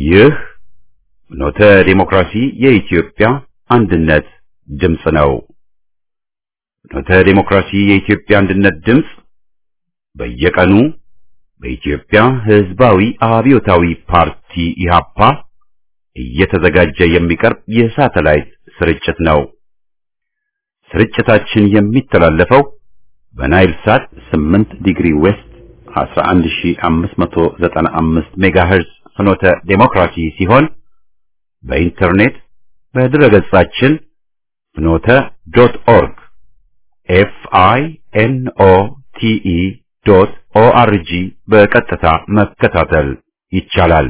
ይህ ኖተ ዲሞክራሲ የኢትዮጵያ አንድነት ድምፅ ነው። ኖተ ዲሞክራሲ የኢትዮጵያ አንድነት ድምፅ በየቀኑ በኢትዮጵያ ሕዝባዊ አብዮታዊ ፓርቲ ኢህአፓ እየተዘጋጀ የሚቀርብ የሳተላይት ስርጭት ነው። ስርጭታችን የሚተላለፈው በናይል ሳት 8 ዲግሪ ዌስት 11595 ሜጋሄርዝ ፍኖተ ዴሞክራሲ ሲሆን በኢንተርኔት በድረገጻችን ፍኖተ ዶት ኦርግ ኤፍ አይ ኤን ኦ ቲ ኢ ዶት ኦ አር ጂ በቀጥታ መከታተል ይቻላል።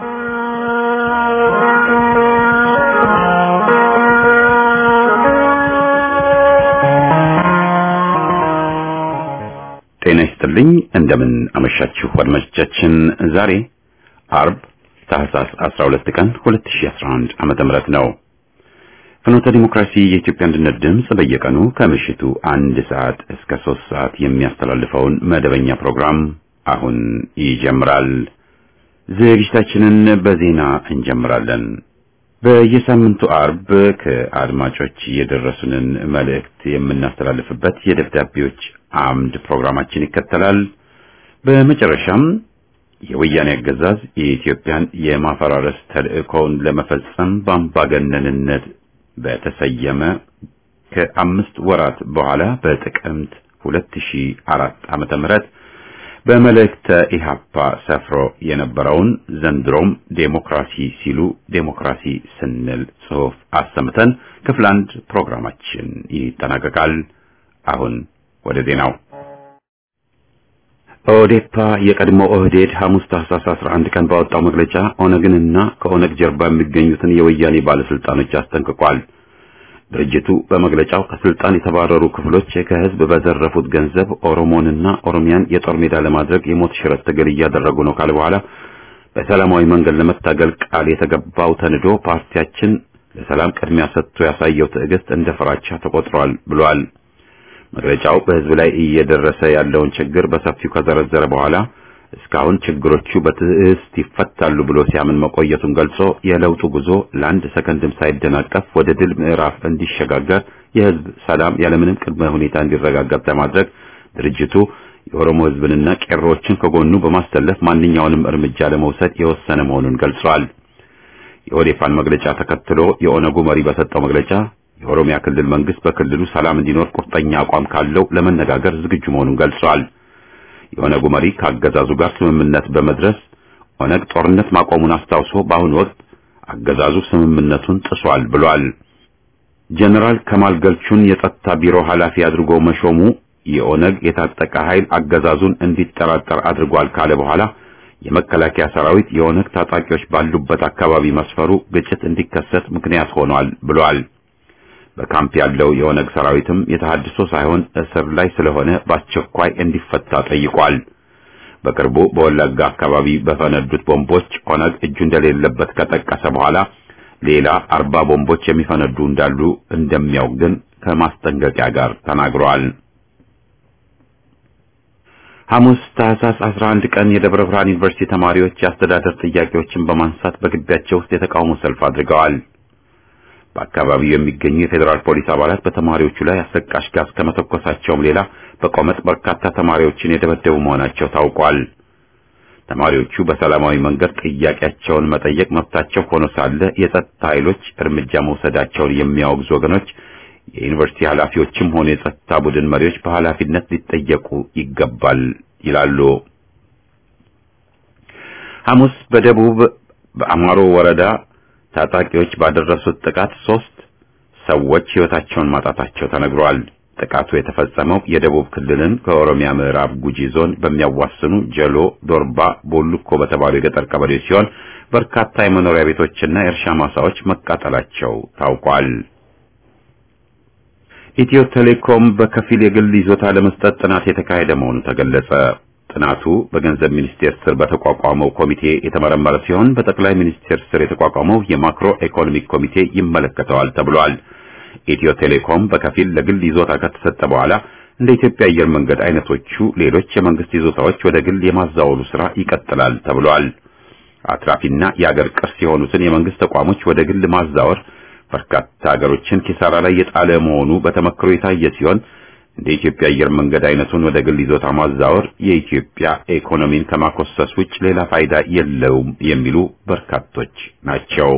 ጤና ይስጥልኝ። እንደምን አመሻችሁ አድማጮቻችን። ዛሬ አርብ ታህሳስ 12 ቀን 2011 ዓመተ ምህረት ነው። ፍኖተ ዲሞክራሲ የኢትዮጵያ አንድነት ድምፅ በየቀኑ ከምሽቱ አንድ ሰዓት እስከ ሶስት ሰዓት የሚያስተላልፈውን መደበኛ ፕሮግራም አሁን ይጀምራል። ዝግጅታችንን በዜና እንጀምራለን። በየሳምንቱ አርብ ከአድማጮች የደረሱንን መልእክት የምናስተላልፍበት የደብዳቤዎች አምድ ፕሮግራማችን ይከተላል። በመጨረሻም የወያኔ አገዛዝ የኢትዮጵያን የማፈራረስ ተልዕኮውን ለመፈጸም በአምባገነንነት በተሰየመ ከአምስት ወራት በኋላ በጥቅምት 2004 ዓመተ ምህረት በመልእክተ ኢህአፓ ሰፍሮ የነበረውን ዘንድሮም ዴሞክራሲ ሲሉ ዴሞክራሲ ስንል ጽሑፍ አሰምተን ክፍል አንድ ፕሮግራማችን ይጠናቀቃል። አሁን ወደ ዜናው። ኦዴፓ የቀድሞ ኦህዴድ ሐሙስ ታህሳስ 11 ቀን ባወጣው መግለጫ ኦነግንና ከኦነግ ጀርባ የሚገኙትን የወያኔ ባለስልጣኖች አስጠንቅቋል። ድርጅቱ በመግለጫው ከስልጣን የተባረሩ ክፍሎች ከህዝብ በዘረፉት ገንዘብ ኦሮሞንና ኦሮሚያን የጦር ሜዳ ለማድረግ የሞት ሽረት ትግል እያደረጉ ነው ካለ በኋላ በሰላማዊ መንገድ ለመታገል ቃል የተገባው ተንዶ ፓርቲያችን ለሰላም ቅድሚያ ሰጥቶ ያሳየው ትዕግስት እንደ ፍራቻ ተቆጥሯል ብሏል። መግለጫው በህዝብ ላይ እየደረሰ ያለውን ችግር በሰፊው ከዘረዘረ በኋላ እስካሁን ችግሮቹ በትዕግስት ይፈታሉ ብሎ ሲያምን መቆየቱን ገልጾ የለውጡ ጉዞ ለአንድ ሰከንድም ሳይደናቀፍ ወደ ድል ምዕራፍ እንዲሸጋገር የህዝብ ሰላም ያለምንም ቅድመ ሁኔታ እንዲረጋገጥ ለማድረግ ድርጅቱ የኦሮሞ ህዝብንና ቄሮዎችን ከጎኑ በማሰለፍ ማንኛውንም እርምጃ ለመውሰድ የወሰነ መሆኑን ገልጿል። የኦዴፓን መግለጫ ተከትሎ የኦነጉ መሪ በሰጠው መግለጫ የኦሮሚያ ክልል መንግስት በክልሉ ሰላም እንዲኖር ቁርጠኛ አቋም ካለው ለመነጋገር ዝግጁ መሆኑን ገልጿል። የኦነጉ መሪ ከአገዛዙ ጋር ስምምነት በመድረስ ኦነግ ጦርነት ማቆሙን አስታውሶ በአሁኑ ወቅት አገዛዙ ስምምነቱን ጥሷል ብሏል። ጀነራል ከማል ገልቹን የጸጥታ ቢሮ ኃላፊ አድርጎ መሾሙ የኦነግ የታጠቀ ኃይል አገዛዙን እንዲጠራጠር አድርጓል ካለ በኋላ የመከላከያ ሰራዊት የኦነግ ታጣቂዎች ባሉበት አካባቢ መስፈሩ ግጭት እንዲከሰት ምክንያት ሆኗል ብሏል። በካምፕ ያለው የኦነግ ሰራዊትም የተሃድሶ ሳይሆን እስር ላይ ስለሆነ በአስቸኳይ እንዲፈታ ጠይቋል። በቅርቡ በወለጋ አካባቢ በፈነዱት ቦምቦች ኦነግ እጁ እንደሌለበት ከጠቀሰ በኋላ ሌላ አርባ ቦምቦች የሚፈነዱ እንዳሉ እንደሚያውቅ ግን ከማስጠንቀቂያ ጋር ተናግረዋል። ሐሙስ ታህሳስ 11 ቀን የደብረ ብርሃን ዩኒቨርሲቲ ተማሪዎች የአስተዳደር ጥያቄዎችን በማንሳት በግቢያቸው ውስጥ የተቃውሞ ሰልፍ አድርገዋል። በአካባቢው የሚገኙ የፌዴራል ፖሊስ አባላት በተማሪዎቹ ላይ አሰቃሽ ጋዝ ከመተኮሳቸውም ሌላ በቆመጥ በርካታ ተማሪዎችን የደበደቡ መሆናቸው ታውቋል። ተማሪዎቹ በሰላማዊ መንገድ ጥያቄያቸውን መጠየቅ መብታቸው ሆኖ ሳለ የጸጥታ ኃይሎች እርምጃ መውሰዳቸውን የሚያወግዙ ወገኖች የዩኒቨርሲቲ ኃላፊዎችም ሆነ የጸጥታ ቡድን መሪዎች በኃላፊነት ሊጠየቁ ይገባል ይላሉ። ሐሙስ በደቡብ በአማሮ ወረዳ ታጣቂዎች ባደረሱት ጥቃት ሶስት ሰዎች ሕይወታቸውን ማጣታቸው ተነግሯል። ጥቃቱ የተፈጸመው የደቡብ ክልልን ከኦሮሚያ ምዕራብ ጉጂ ዞን በሚያዋስኑ ጀሎ፣ ዶርባ፣ ቦሉኮ በተባሉ የገጠር ቀበሌዎች ሲሆን በርካታ የመኖሪያ ቤቶችና የእርሻ ማሳዎች መቃጠላቸው ታውቋል። ኢትዮ ቴሌኮም በከፊል የግል ይዞታ ለመስጠት ጥናት የተካሄደ መሆኑ ተገለጸ። ጥናቱ በገንዘብ ሚኒስቴር ስር በተቋቋመው ኮሚቴ የተመረመረ ሲሆን በጠቅላይ ሚኒስቴር ስር የተቋቋመው የማክሮ ኢኮኖሚክ ኮሚቴ ይመለከተዋል ተብሏል። ኢትዮ ቴሌኮም በከፊል ለግል ይዞታ ከተሰጠ በኋላ እንደ ኢትዮጵያ አየር መንገድ አይነቶቹ ሌሎች የመንግስት ይዞታዎች ወደ ግል የማዛወሩ ስራ ይቀጥላል ተብሏል። አትራፊና የአገር ቅርስ የሆኑትን የመንግስት ተቋሞች ወደ ግል ማዛወር በርካታ ሀገሮችን ኪሳራ ላይ የጣለ መሆኑ በተመክሮ የታየ ሲሆን እንደ ኢትዮጵያ አየር መንገድ አይነቱን ወደ ግል ይዞታ ማዛወር የኢትዮጵያ ኢኮኖሚን ከማኮሰስ ውጭ ሌላ ፋይዳ የለውም የሚሉ በርካቶች ናቸው።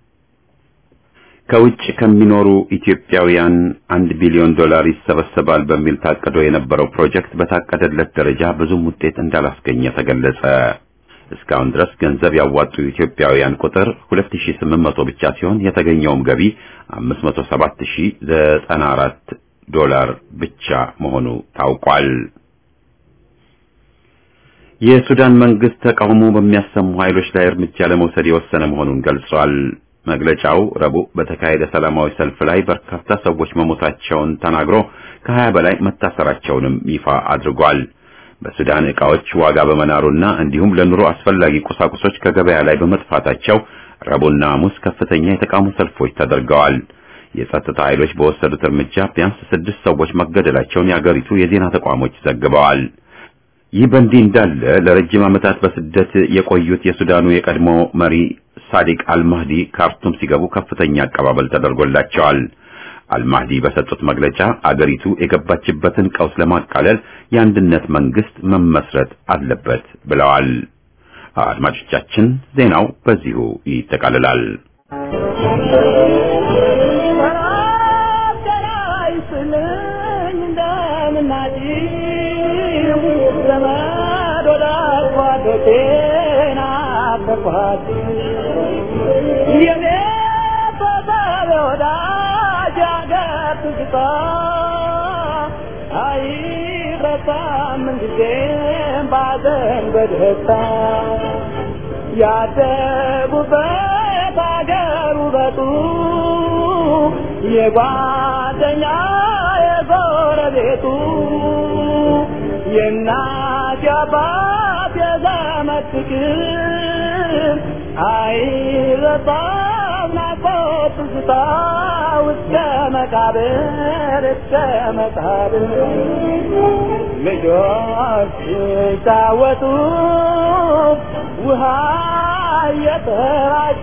ከውጭ ከሚኖሩ ኢትዮጵያውያን አንድ ቢሊዮን ዶላር ይሰበሰባል በሚል ታቅዶ የነበረው ፕሮጀክት በታቀደለት ደረጃ ብዙም ውጤት እንዳላስገኘ ተገለጸ። እስካሁን ድረስ ገንዘብ ያዋጡ ኢትዮጵያውያን ቁጥር 2800 ብቻ ሲሆን የተገኘውም ገቢ 507094 ዶላር ብቻ መሆኑ ታውቋል። የሱዳን መንግስት ተቃውሞ በሚያሰሙ ኃይሎች ላይ እርምጃ ለመውሰድ የወሰነ መሆኑን ገልጿል። መግለጫው ረቡዕ በተካሄደ ሰላማዊ ሰልፍ ላይ በርካታ ሰዎች መሞታቸውን ተናግሮ ከሀያ በላይ መታሰራቸውንም ይፋ አድርጓል። በሱዳን ዕቃዎች ዋጋ በመናሩና እንዲሁም ለኑሮ አስፈላጊ ቁሳቁሶች ከገበያ ላይ በመጥፋታቸው ረቡዕና ሐሙስ ከፍተኛ የተቃውሞ ሰልፎች ተደርገዋል። የጸጥታ ኃይሎች በወሰዱት እርምጃ ቢያንስ ስድስት ሰዎች መገደላቸውን የአገሪቱ የዜና ተቋሞች ዘግበዋል። ይህ በእንዲህ እንዳለ ለረጅም ዓመታት በስደት የቆዩት የሱዳኑ የቀድሞ መሪ ሳዲቅ አልማህዲ ካርቱም ሲገቡ ከፍተኛ አቀባበል ተደርጎላቸዋል። አልማህዲ በሰጡት መግለጫ አገሪቱ የገባችበትን ቀውስ ለማቃለል የአንድነት መንግስት መመስረት አለበት ብለዋል። አድማጮቻችን፣ ዜናው በዚሁ ይጠቃልላል። ያደጉበት አገር ውበቱ የጓደኛ የጎረቤቱ የእናት የአባት የዘመድ ፍቅር አይረሳም ናፍቆት ትዝታ እስከ መቃብር እስከ መቃብር ልጆች ሲጫወቱ ውሃ እየተራጩ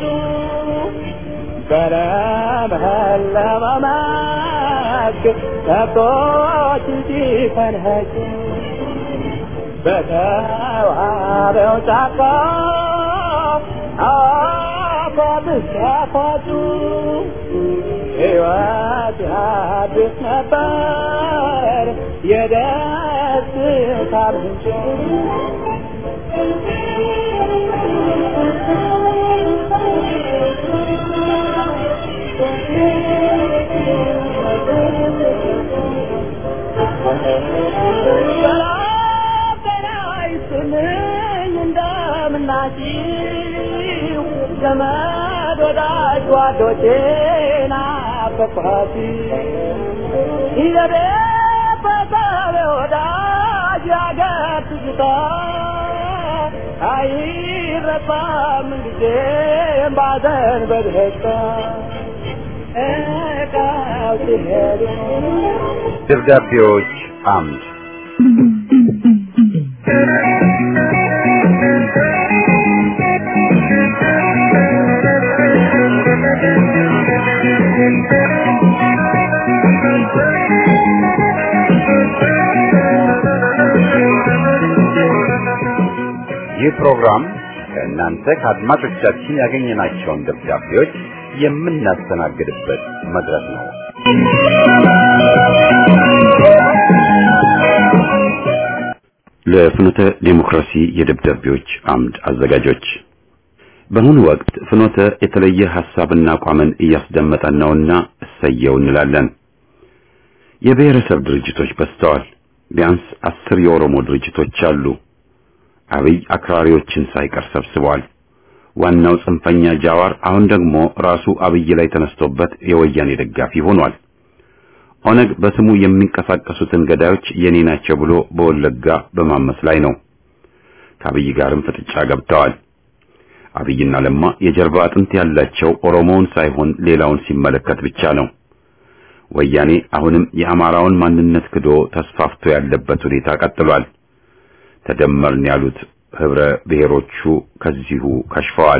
በለመለመ መስክ ከብቶች ሲፈንጩ በተዋበው ጫካ አፏት ሲያፋጩ ሕይወት አዲስ ነበር የደስታ ምንጭ እንደምናችሁ ዘመድ ወዳጅ ጓዶቼ ናፈቅኋት ይዘቤ በሰብ ወዳጅ ያገር ትዝታ አይረሳም ጊዜም ባዘን በደስታ እቃው ሲሄዱ ደብዳቤዎች አምድ ይህ ፕሮግራም ከእናንተ ከአድማጮቻችን ያገኘናቸውን ደብዳቤዎች የምናስተናግድበት መድረክ ነው። ለፍኖተ ዴሞክራሲ የደብዳቤዎች አምድ አዘጋጆች በአሁኑ ወቅት ፍኖተ የተለየ ሐሳብና አቋምን እያስደመጠን ነውና እሰየው እንላለን። የብሔረሰብ ድርጅቶች በዝተዋል። ቢያንስ አስር የኦሮሞ ድርጅቶች አሉ። አብይ አክራሪዎችን ሳይቀር ሰብስበዋል። ዋናው ጽንፈኛ ጃዋር አሁን ደግሞ ራሱ አብይ ላይ ተነስቶበት የወያኔ ደጋፊ ሆኗል። ኦነግ በስሙ የሚንቀሳቀሱትን ገዳዮች የኔ ናቸው ብሎ በወለጋ በማመስ ላይ ነው። ከአብይ ጋርም ፍጥጫ ገብተዋል። አብይና ለማ የጀርባ አጥንት ያላቸው ኦሮሞውን ሳይሆን ሌላውን ሲመለከት ብቻ ነው። ወያኔ አሁንም የአማራውን ማንነት ክዶ ተስፋፍቶ ያለበት ሁኔታ ቀጥሏል። ተደመርን ያሉት ህብረ ብሔሮቹ ከዚሁ ከሽፈዋል።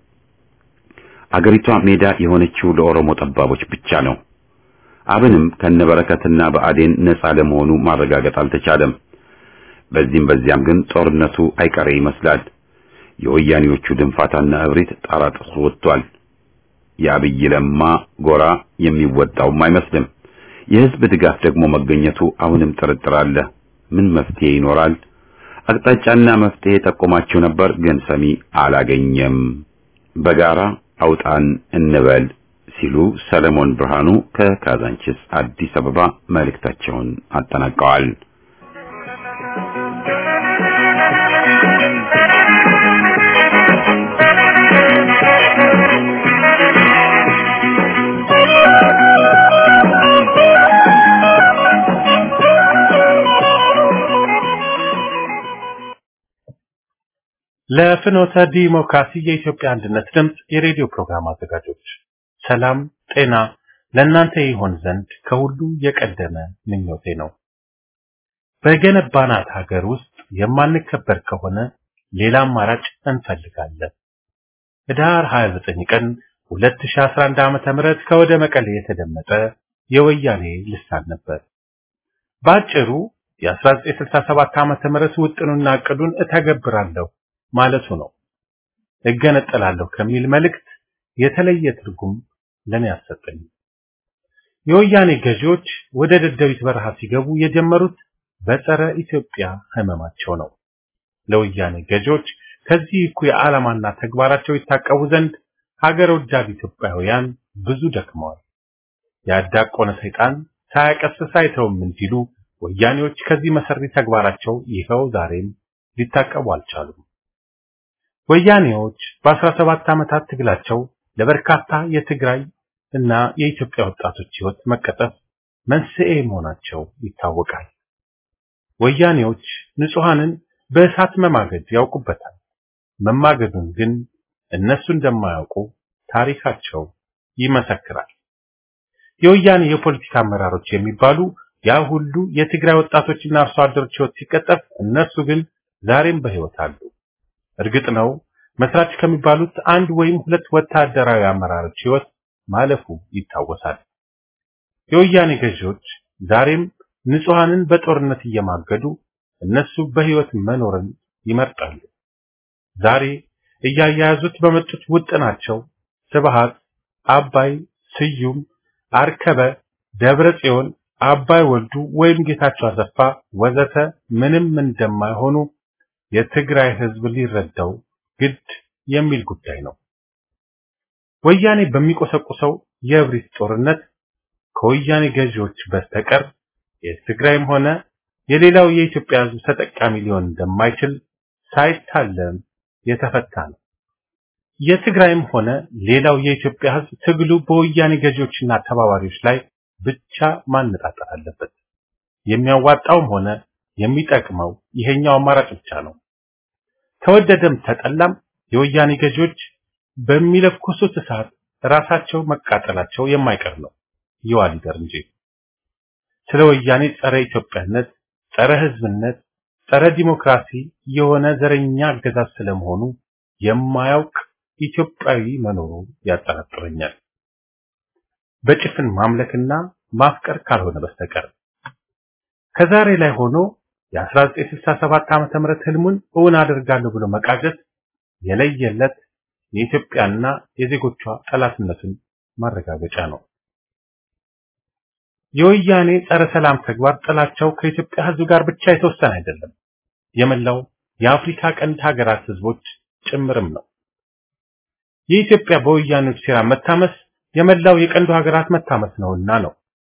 አገሪቷ ሜዳ የሆነችው ለኦሮሞ ጠባቦች ብቻ ነው። አብንም ከነበረከትና በአዴን ነፃ ለመሆኑ ማረጋገጥ አልተቻለም። በዚህም በዚያም ግን ጦርነቱ አይቀሬ ይመስላል። የወያኔዎቹ ድንፋታና እብሪት ጣራ ጥሶ ወጥቷል። የአብይ ለማ ጎራ የሚወጣውም አይመስልም። የህዝብ ድጋፍ ደግሞ መገኘቱ አሁንም ጥርጥር አለ። ምን መፍትሄ ይኖራል? አቅጣጫና መፍትሄ ጠቆማችሁ ነበር፣ ግን ሰሚ አላገኘም። በጋራ አውጣን እንበል ሲሉ ሰለሞን ብርሃኑ ከካዛንቺስ አዲስ አበባ መልእክታቸውን አጠናቀዋል። ለፍኖተ ዲሞክራሲ የኢትዮጵያ አንድነት ድምፅ የሬዲዮ ፕሮግራም አዘጋጆች ሰላም ጤና ለእናንተ ይሆን ዘንድ ከሁሉ የቀደመ ምኞቴ ነው። በገነባናት ሀገር ውስጥ የማንከበር ከሆነ ሌላ አማራጭ እንፈልጋለን። ህዳር 29 ቀን 2011 ዓመተ ምህረት ከወደ መቀሌ የተደመጠ የወያኔ ልሳን ነበር። ባጭሩ የ1967 ዓመተ ምህረት ውጥኑና እቅዱን እተገብራለሁ ማለቱ ነው። እገነጠላለሁ ከሚል መልእክት የተለየ ትርጉም ለኔ አሰጠኝ። የወያኔ ገዢዎች ወደ ደደቢት በረሃ ሲገቡ የጀመሩት በጸረ ኢትዮጵያ ህመማቸው ነው። ለወያኔ ገዢዎች ከዚህ እኩይ ዓላማና ተግባራቸው ይታቀቡ ዘንድ ሀገር ወዳድ ኢትዮጵያውያን ብዙ ደክመዋል። ያዳቆነ ሰይጣን ሳያቀስስ አይተውም እንዲሉ ወያኔዎች ከዚህ መሰሪ ተግባራቸው ይኸው ዛሬም ሊታቀቡ አልቻሉም። ወያኔዎች በ17 ዓመታት ትግላቸው ለበርካታ የትግራይ እና የኢትዮጵያ ወጣቶች ህይወት መቀጠፍ መንስኤ መሆናቸው ይታወቃል። ወያኔዎች ንጹሃንን በእሳት መማገድ ያውቁበታል። መማገዱን ግን እነሱ እንደማያውቁ ታሪካቸው ይመሰክራል። የወያኔ የፖለቲካ አመራሮች የሚባሉ ያ ሁሉ የትግራይ ወጣቶችና አርሶ አደሮች ህይወት ሲቀጠፍ እነሱ ግን ዛሬም በህይወት አሉ። እርግጥ ነው መስራች ከሚባሉት አንድ ወይም ሁለት ወታደራዊ አመራሮች ህይወት ማለፉ ይታወሳል። የወያኔ ገዢዎች ዛሬም ንጹሃንን በጦርነት እየማገዱ እነሱ በህይወት መኖርን ይመርጣሉ። ዛሬ እያያያዙት በመጡት ውጥናቸው ስብሃት፣ አባይ፣ ስዩም፣ አርከበ፣ ደብረ ጽዮን፣ አባይ ወልዱ ወይም ጌታቸው አሰፋ ወዘተ ምንም እንደማይሆኑ የትግራይ ህዝብ ሊረዳው ግድ የሚል ጉዳይ ነው። ወያኔ በሚቆሰቁሰው የእብሪት ጦርነት ከወያኔ ገዢዎች በስተቀር የትግራይም ሆነ የሌላው የኢትዮጵያ ህዝብ ተጠቃሚ ሊሆን እንደማይችል ሳይታለም የተፈታ ነው። የትግራይም ሆነ ሌላው የኢትዮጵያ ህዝብ ትግሉ በወያኔ ገዢዎችና ተባባሪዎች ላይ ብቻ ማነጣጠር አለበት። የሚያዋጣውም ሆነ የሚጠቅመው ይሄኛው አማራጭ ብቻ ነው። ተወደደም ተጠላም የወያኔ ገዢዎች በሚለኩሱት እሳት ራሳቸው መቃጠላቸው የማይቀር ነው። ይዋ ሊደር እንጂ ስለ ወያኔ ጸረ ኢትዮጵያነት፣ ጸረ ህዝብነት፣ ጸረ ዲሞክራሲ የሆነ ዘረኛ አገዛዝ ስለመሆኑ የማያውቅ ኢትዮጵያዊ መኖሩ ያጠራጥረኛል። በጭፍን ማምለክና ማፍቀር ካልሆነ በስተቀር ከዛሬ ላይ ሆኖ የ1967 ዓመተ ምህረት ህልሙን እውን አደርጋለሁ ብሎ መቃጀት የለየለት የኢትዮጵያና የዜጎቿ ጠላትነትን ማረጋገጫ ነው። የወያኔ ጸረ ሰላም ተግባር ጥላቸው ከኢትዮጵያ ህዝብ ጋር ብቻ የተወሰነ አይደለም፣ የመላው የአፍሪካ ቀንድ ሀገራት ህዝቦች ጭምርም ነው። የኢትዮጵያ በወያኔዎች ሴራ መታመስ የመላው የቀንዱ ሀገራት መታመስ ነውና ነው።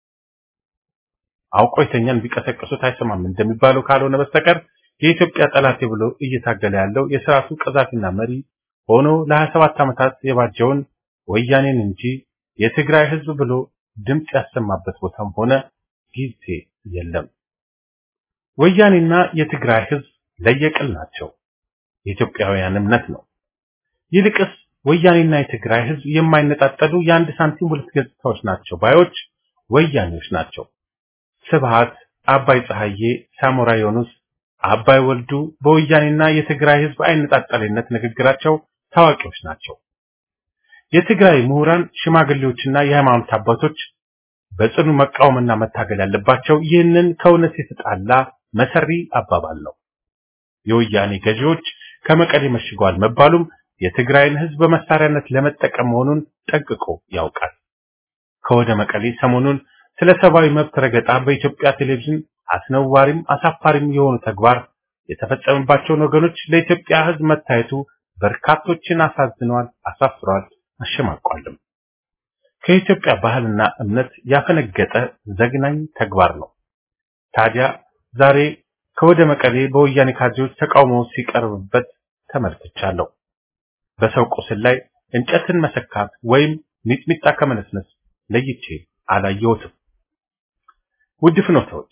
አውቆ የተኛን ቢቀሰቅሱት አይሰማም እንደሚባለው ካልሆነ በስተቀር የኢትዮጵያ ጠላት ብሎ እየታገለ ያለው የስርዓቱ ቀዛፊና መሪ ሆኖ ለ27 ዓመታት የባጀውን ወያኔን እንጂ የትግራይ ህዝብ ብሎ ድምፅ ያሰማበት ቦታም ሆነ ጊዜ የለም። ወያኔና የትግራይ ህዝብ ለየቅል ናቸው። የኢትዮጵያውያን እምነት ነው። ይልቅስ ወያኔና የትግራይ ህዝብ የማይነጣጠሉ የአንድ ሳንቲም ሁለት ገጽታዎች ናቸው ባዮች ወያኔዎች ናቸው። ስብሃት፣ አባይ ፀሐዬ፣ ሳሞራ ዮኑስ፣ አባይ ወልዱ በወያኔና የትግራይ ህዝብ አይነጣጠልነት ንግግራቸው ታዋቂዎች ናቸው። የትግራይ ምሁራን፣ ሽማግሌዎችና የሃይማኖት አባቶች በጽኑ መቃወምና መታገል ያለባቸው ይህንን ከእውነት የተጣላ መሰሪ አባባል ነው። የወያኔ ገዢዎች ከመቀሌ መሽገዋል መባሉም የትግራይን ህዝብ በመሳሪያነት ለመጠቀም መሆኑን ጠንቅቆ ያውቃል። ከወደ መቀሌ ሰሞኑን ስለ ሰብአዊ መብት ረገጣ በኢትዮጵያ ቴሌቪዥን አስነዋሪም አሳፋሪም የሆኑ ተግባር የተፈጸመባቸውን ወገኖች ለኢትዮጵያ ህዝብ መታየቱ በርካቶችን አሳዝነዋል፣ አሳፍረዋል፣ አሸማቋልም። ከኢትዮጵያ ባህልና እምነት ያፈነገጠ ዘግናኝ ተግባር ነው። ታዲያ ዛሬ ከወደ መቀሌ በወያኔ ካድሬዎች ተቃውሞ ሲቀርብበት ተመልክቻለሁ። በሰው ቁስል ላይ እንጨትን መሰካት ወይም ሚጥሚጣ ከመነስነስ ለይቼ አላየሁትም። ውድ ፍኖተዎች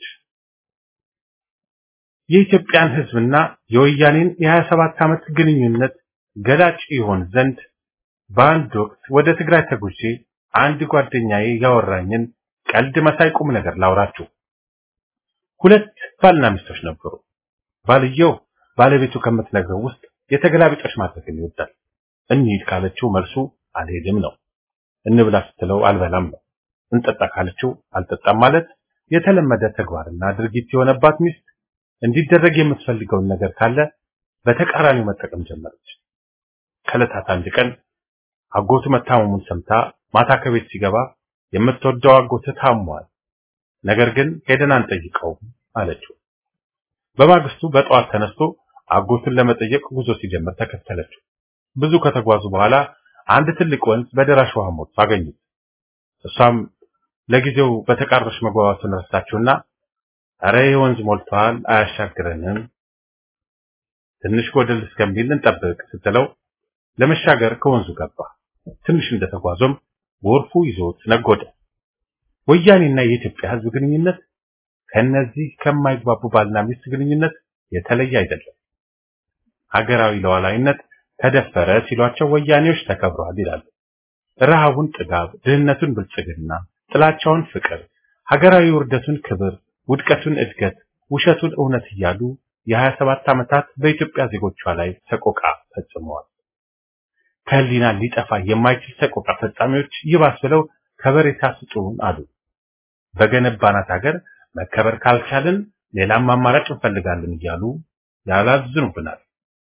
የኢትዮጵያን ህዝብና የወያኔን የ27 ዓመት ግንኙነት ገላጭ ይሆን ዘንድ በአንድ ወቅት ወደ ትግራይ ተጉዤ አንድ ጓደኛዬ ያወራኝን ቀልድ መሳይ ቁም ነገር ላውራችሁ። ሁለት ባልና ሚስቶች ነበሩ። ባልየው ባለቤቱ ከምትነግረው ውስጥ የተገላቢጦሽ ማድረግን ይወዳል። እንሂድ ካለችው መልሱ አልሄድም ነው። እንብላ ስትለው አልበላም ነው። እንጠጣ ካለችው አልጠጣም ማለት የተለመደ ተግባርና ድርጊት የሆነባት ሚስት እንዲደረግ የምትፈልገውን ነገር ካለ በተቃራኒው መጠቀም ጀመረች። ከዕለታት አንድ ቀን አጎቱ መታመሙን ሰምታ ማታ ከቤት ሲገባ የምትወደው አጎት ታሟል፣ ነገር ግን ሄደን አንጠይቀውም አለችው። በማግስቱ በጠዋት ተነስቶ አጎቱን ለመጠየቅ ጉዞ ሲጀምር ተከተለችው። ብዙ ከተጓዙ በኋላ አንድ ትልቅ ወንዝ በደራሽ ውሃ ሞልቶ አገኙት። እሷም ለጊዜው በተቃረሽ መግባባቱን ረሳችውና አረ ይህ ወንዝ ሞልቷል፣ አያሻግረንም፣ ትንሽ ጎደል እስከሚል እንጠብቅ ስትለው ለመሻገር ከወንዙ ገባ። ትንሽ እንደተጓዞም ጎርፉ ይዞት ነጎደ። ወያኔና የኢትዮጵያ ሕዝብ ግንኙነት ከነዚህ ከማይግባቡ ባልና ሚስት ግንኙነት የተለየ አይደለም። ሀገራዊ ሉዓላዊነት ተደፈረ ሲሏቸው ወያኔዎች ተከብረዋል ይላሉ። ረሃቡን ጥጋብ፣ ድህነቱን ብልጽግና፣ ጥላቻውን ፍቅር፣ ሀገራዊ ውርደቱን ክብር፣ ውድቀቱን እድገት፣ ውሸቱን እውነት እያሉ የ27 ዓመታት በኢትዮጵያ ዜጎቿ ላይ ሰቆቃ ፈጽመዋል። ከህሊና ሊጠፋ የማይችል ሰቆቃ ፈጻሚዎች ይባስ ብለው ከበሬታ ስጡን አሉ። በገነባናት ሀገር መከበር ካልቻልን ሌላም አማራጭ እንፈልጋለን እያሉ ያላዝኑብናል።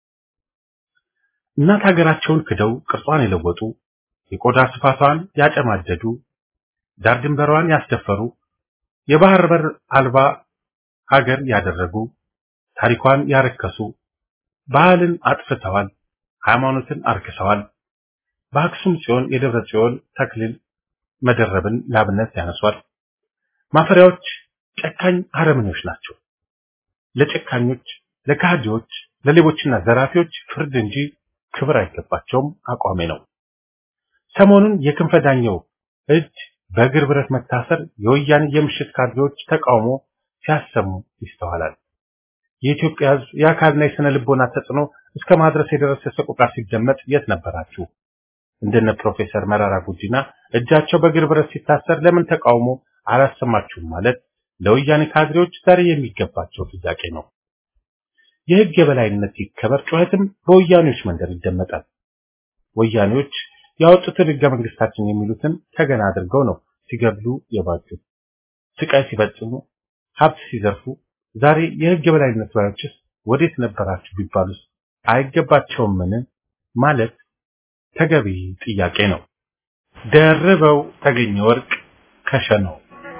እናት ሀገራቸውን ክደው ቅርጿን የለወጡ የቆዳ ስፋቷን ያጨማደዱ ዳር ድንበሯን ያስደፈሩ የባህር በር አልባ ሀገር ያደረጉ ታሪኳን ያረከሱ ባህልን አጥፍተዋል፣ ሃይማኖትን አርክሰዋል። በአክሱም ጽዮን የደብረ ጽዮን ተክሊል መደረብን ላብነት ያነሷል። ማፈሪያዎች ጨካኝ አረመኔዎች ናቸው። ለጨካኞች፣ ለካህዲዎች፣ ለሌቦችና ዘራፊዎች ፍርድ እንጂ ክብር አይገባቸውም አቋሜ ነው። ሰሞኑን የክንፈ ዳኘው እጅ በእግር ብረት መታሰር የወያኔ የምሽት ካድሬዎች ተቃውሞ ሲያሰሙ ይስተዋላል። የኢትዮጵያ ሕዝብ የአካልና የስነ ልቦና ተጽዕኖ እስከ ማድረስ የደረሰ ሰቆቃ ሲደመጥ የት ነበራችሁ? እንደነ ፕሮፌሰር መራራ ጉዲና እጃቸው በእግር ብረት ሲታሰር ለምን ተቃውሞ አላሰማችሁም ማለት ለወያኔ ካድሬዎች ዛሬ የሚገባቸው ጥያቄ ነው። የህግ የበላይነት ይከበር ጩኸትም በወያኔዎች መንደር ይደመጣል። ወያኔዎች ያወጡትን ህገ መንግስታችን የሚሉትን ተገና አድርገው ነው ሲገድሉ የባጁት፣ ስቃይ ሲፈጽሙ፣ ሀብት ሲዘርፉ። ዛሬ የህግ የበላይነት ባዮችስ ወዴት ነበራችሁ ቢባሉስ አይገባቸውምን ማለት ተገቢ ጥያቄ ነው። ደርበው ተገኘ ወርቅ ከሸነው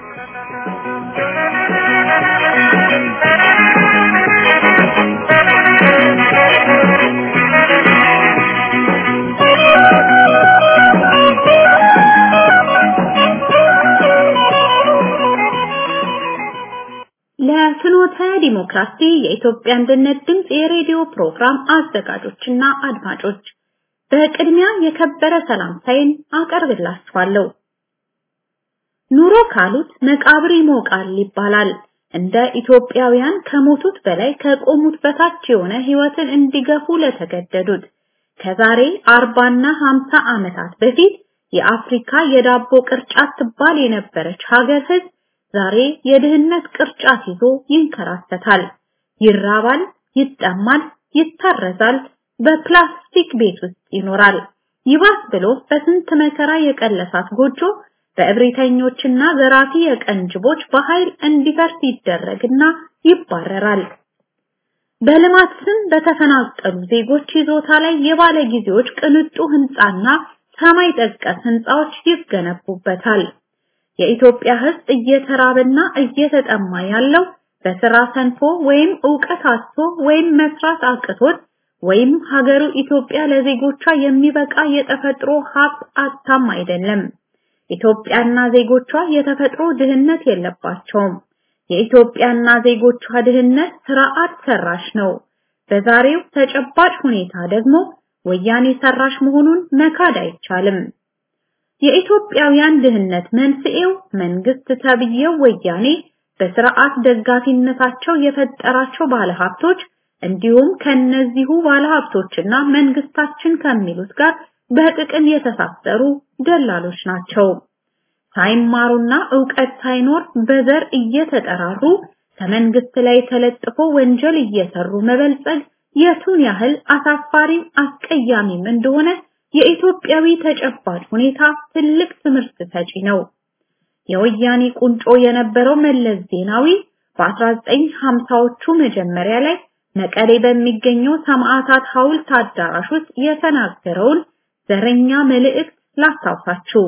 ለፍኖተ ዲሞክራሲ የኢትዮጵያ አንድነት ድምፅ የሬዲዮ ፕሮግራም አዘጋጆችና አድማጮች በቅድሚያ የከበረ ሰላምታዬን አቀርብላችኋለሁ። ኑሮ ካሉት መቃብር ይሞቃል ይባላል። እንደ ኢትዮጵያውያን ከሞቱት በላይ ከቆሙት በታች የሆነ ህይወትን እንዲገፉ ለተገደዱት ከዛሬ አርባና ሀምሳ ዓመታት በፊት የአፍሪካ የዳቦ ቅርጫት ትባል የነበረች ሀገር ህዝብ ዛሬ የድህነት ቅርጫት ይዞ ይንከራተታል። ይራባል፣ ይጠማል፣ ይታረዛል፣ በፕላስቲክ ቤት ውስጥ ይኖራል። ይባስ ብሎ በስንት መከራ የቀለሳት ጎጆ በእብሪተኞችና ዘራፊ የቀንጅቦች በኃይል እንዲፈርስ ይደረግና ይባረራል። በልማት ስም በተፈናቀሉ ዜጎች ይዞታ ላይ የባለ ጊዜዎች ቅንጡ ህንጻና ሰማይ ጠቀስ ህንጻዎች ይገነቡበታል። የኢትዮጵያ ህዝብ እየተራበና እየተጠማ ያለው በስራ ሰንፎ ወይም ዕውቀት አጥቶ ወይም መስራት አቅቶት ወይም ሀገሩ ኢትዮጵያ ለዜጎቿ የሚበቃ የተፈጥሮ ሀብት አታም አይደለም። ኢትዮጵያና ዜጎቿ የተፈጥሮ ድህነት የለባቸውም። የኢትዮጵያና ዜጎቿ ድህነት ስርዓት ሰራሽ ነው። በዛሬው ተጨባጭ ሁኔታ ደግሞ ወያኔ ሰራሽ መሆኑን መካድ አይቻልም። የኢትዮጵያውያን ድህነት መንስኤው መንግስት ተብዬው ወያኔ በስርዓት ደጋፊነታቸው የፈጠራቸው ባለሀብቶች እንዲሁም ከነዚሁ ባለሀብቶችና መንግስታችን ከሚሉት ጋር በጥቅም የተሳሰሩ ደላሎች ናቸው። ሳይማሩና ዕውቀት ሳይኖር በዘር እየተጠራሩ ከመንግስት ላይ ተለጥፎ ወንጀል እየሰሩ መበልጸግ የቱን ያህል አሳፋሪም አስቀያሚም እንደሆነ የኢትዮጵያዊ ተጨባጭ ሁኔታ ትልቅ ትምህርት ሰጪ ነው። የወያኔ ቁንጮ የነበረው መለስ ዜናዊ በ1950ዎቹ መጀመሪያ ላይ መቀሌ በሚገኘው ሰማዕታት ሐውልት አዳራሽ ውስጥ የተናገረውን ዘረኛ መልእክት ላስታውሳችሁ።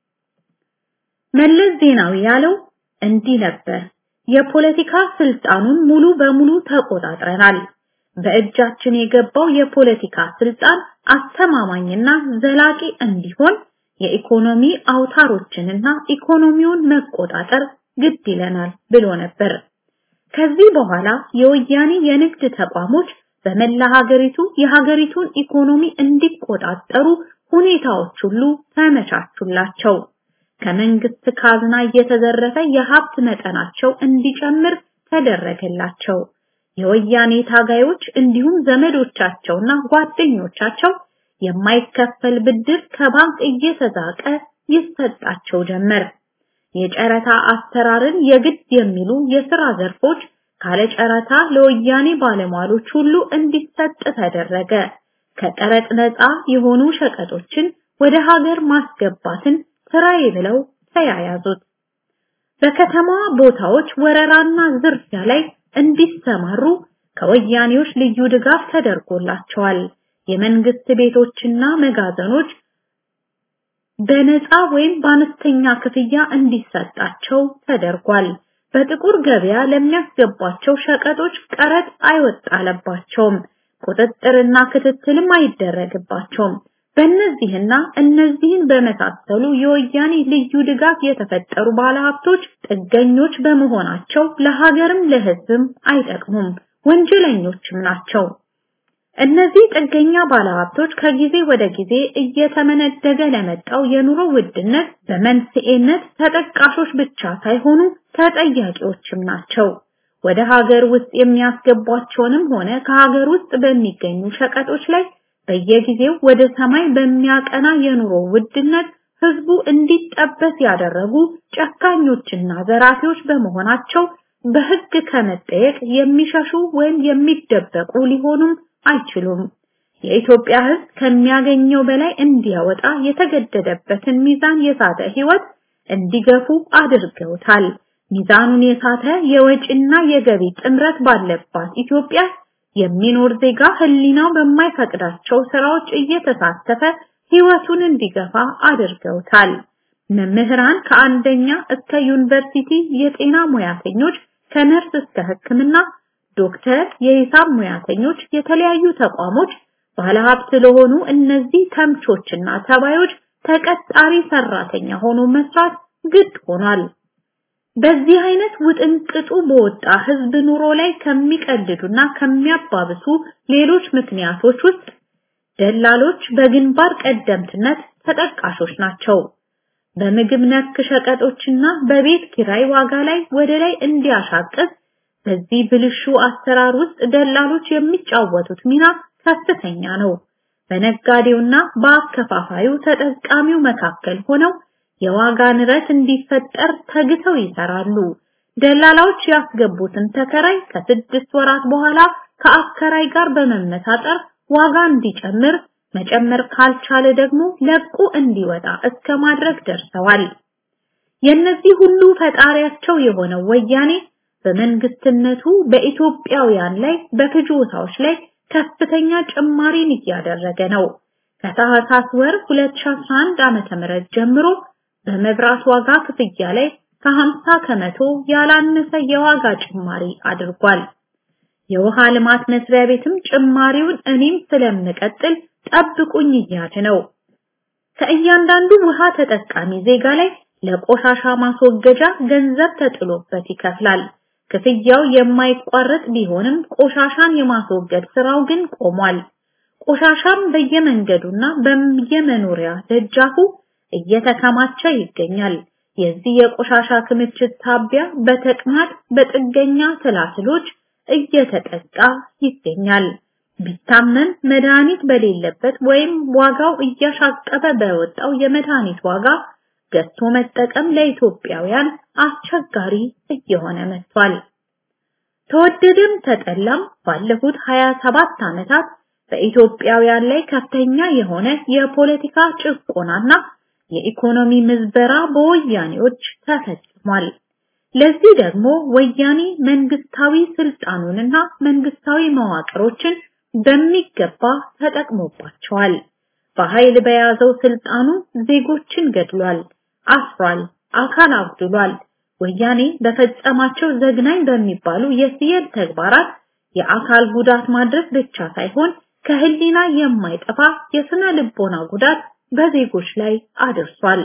መለስ ዜናዊ ያለው እንዲህ ነበር። የፖለቲካ ስልጣኑን ሙሉ በሙሉ ተቆጣጥረናል። በእጃችን የገባው የፖለቲካ ስልጣን አስተማማኝና ዘላቂ እንዲሆን የኢኮኖሚ አውታሮችንና ኢኮኖሚውን መቆጣጠር ግድ ይለናል ብሎ ነበር። ከዚህ በኋላ የወያኔ የንግድ ተቋሞች በመላ ሀገሪቱ የሀገሪቱን ኢኮኖሚ እንዲቆጣጠሩ ሁኔታዎች ሁሉ ተመቻቹላቸው። ከመንግስት ካዝና እየተዘረፈ የሀብት መጠናቸው እንዲጨምር ተደረገላቸው። የወያኔ ታጋዮች እንዲሁም ዘመዶቻቸውና ጓደኞቻቸው የማይከፈል ብድር ከባንክ እየተዛቀ ይሰጣቸው ጀመር። የጨረታ አሰራርን የግድ የሚሉ የሥራ ዘርፎች ካለ ጨረታ ለወያኔ ባለሟሎች ሁሉ እንዲሰጥ ተደረገ። ከቀረጥ ነፃ የሆኑ ሸቀጦችን ወደ ሀገር ማስገባትን ስራዬ ብለው ተያያዙት። በከተማ ቦታዎች ወረራና ዝርፊያ ላይ እንዲሰማሩ ከወያኔዎች ልዩ ድጋፍ ተደርጎላቸዋል። የመንግስት ቤቶችና መጋዘኖች በነፃ ወይም በአነስተኛ ክፍያ እንዲሰጣቸው ተደርጓል። በጥቁር ገበያ ለሚያስገቧቸው ሸቀጦች ቀረጥ አይወጣለባቸውም። ቁጥጥርና ክትትልም አይደረግባቸውም። በእነዚህና እነዚህን በመሳሰሉ የወያኔ ልዩ ድጋፍ የተፈጠሩ ባለሀብቶች ጥገኞች በመሆናቸው ለሀገርም ለሕዝብም አይጠቅሙም፣ ወንጀለኞችም ናቸው። እነዚህ ጥገኛ ባለሀብቶች ከጊዜ ወደ ጊዜ እየተመነደገ ለመጣው የኑሮ ውድነት በመንስኤነት ተጠቃሾች ብቻ ሳይሆኑ ተጠያቂዎችም ናቸው። ወደ ሀገር ውስጥ የሚያስገቧቸውንም ሆነ ከሀገር ውስጥ በሚገኙ ሸቀጦች ላይ በየጊዜው ወደ ሰማይ በሚያቀና የኑሮ ውድነት ህዝቡ እንዲጠበስ ያደረጉ ጨካኞችና ዘራፊዎች በመሆናቸው በህግ ከመጠየቅ የሚሸሹ ወይም የሚደበቁ ሊሆኑም አይችሉም። የኢትዮጵያ ህዝብ ከሚያገኘው በላይ እንዲያወጣ የተገደደበትን ሚዛን የሳተ ህይወት እንዲገፉ አድርገውታል። ሚዛኑን የሳተ የወጪና የገቢ ጥምረት ባለባት ኢትዮጵያ የሚኖር ዜጋ ህሊናው በማይፈቅዳቸው ስራዎች እየተሳተፈ ህይወቱን እንዲገፋ አድርገውታል። መምህራን ከአንደኛ እስከ ዩኒቨርሲቲ፣ የጤና ሙያተኞች ከነርስ እስከ ሕክምና፣ ዶክተር፣ የሂሳብ ሙያተኞች፣ የተለያዩ ተቋሞች ባለሀብት ለሆኑ እነዚህ ተምቾችና ተባዮች ተቀጣሪ ሰራተኛ ሆኖ መስራት ግድ ሆኗል። በዚህ አይነት ውጥንቅጡ በወጣ ህዝብ ኑሮ ላይ ከሚቀልዱና ከሚያባብሱ ሌሎች ምክንያቶች ውስጥ ደላሎች በግንባር ቀደምትነት ተጠቃሾች ናቸው። በምግብ ነክ ሸቀጦችና በቤት ኪራይ ዋጋ ላይ ወደ ላይ እንዲያሻቅብ በዚህ ብልሹ አሰራር ውስጥ ደላሎች የሚጫወቱት ሚና ከፍተኛ ነው። በነጋዴውና በአከፋፋዩ ተጠቃሚው መካከል ሆነው የዋጋ ንረት እንዲፈጠር ተግተው ይሰራሉ። ደላላዎች ያስገቡትን ተከራይ ከስድስት ወራት በኋላ ከአከራይ ጋር በመመሳጠር ዋጋ እንዲጨምር መጨመር ካልቻለ ደግሞ ለቁ እንዲወጣ እስከ ማድረግ ደርሰዋል። የነዚህ ሁሉ ፈጣሪያቸው የሆነው ወያኔ በመንግስትነቱ በኢትዮጵያውያን ላይ በፍጆታዎች ላይ ከፍተኛ ጭማሪን እያደረገ ነው። ከታህሳስ ወር 2011 ዓመተ ምህረት ጀምሮ በመብራት ዋጋ ክፍያ ላይ ከ50 ከመቶ ያላነሰ የዋጋ ጭማሪ አድርጓል። የውሃ ልማት መስሪያ ቤትም ጭማሪውን እኔም ስለምቀጥል ጠብቁኝ እያለ ነው። ከእያንዳንዱ ውሃ ተጠቃሚ ዜጋ ላይ ለቆሻሻ ማስወገጃ ገንዘብ ተጥሎበት ይከፍላል። ክፍያው የማይቋረጥ ቢሆንም ቆሻሻን የማስወገድ ስራው ግን ቆሟል። ቆሻሻም በየመንገዱና በየመኖሪያ ደጃፉ እየተከማቸ ይገኛል። የዚህ የቆሻሻ ክምችት ታቢያ በተቅማጥ በጥገኛ ትላትሎች እየተጠቃ ይገኛል። ቢታመም መድኃኒት በሌለበት ወይም ዋጋው እያሻቀበ በወጣው የመድኃኒት ዋጋ ገዝቶ መጠቀም ለኢትዮጵያውያን አስቸጋሪ እየሆነ መጥቷል። ተወደደም ተጠላም ባለፉት 27 ዓመታት በኢትዮጵያውያን ላይ ከፍተኛ የሆነ የፖለቲካ ጭቆናና የኢኮኖሚ ምዝበራ በወያኔዎች ተፈጽሟል። ለዚህ ደግሞ ወያኔ መንግስታዊ ስልጣኑንና መንግስታዊ መዋቅሮችን በሚገባ ተጠቅሞባቸዋል። በኃይል በያዘው ስልጣኑ ዜጎችን ገድሏል፣ አስሯል፣ አካል አጉድሏል። ወያኔ በፈጸማቸው ዘግናኝ በሚባሉ የሲየል ተግባራት የአካል ጉዳት ማድረስ ብቻ ሳይሆን ከህሊና የማይጠፋ የስነ ልቦና ጉዳት በዜጎች ላይ አድርሷል።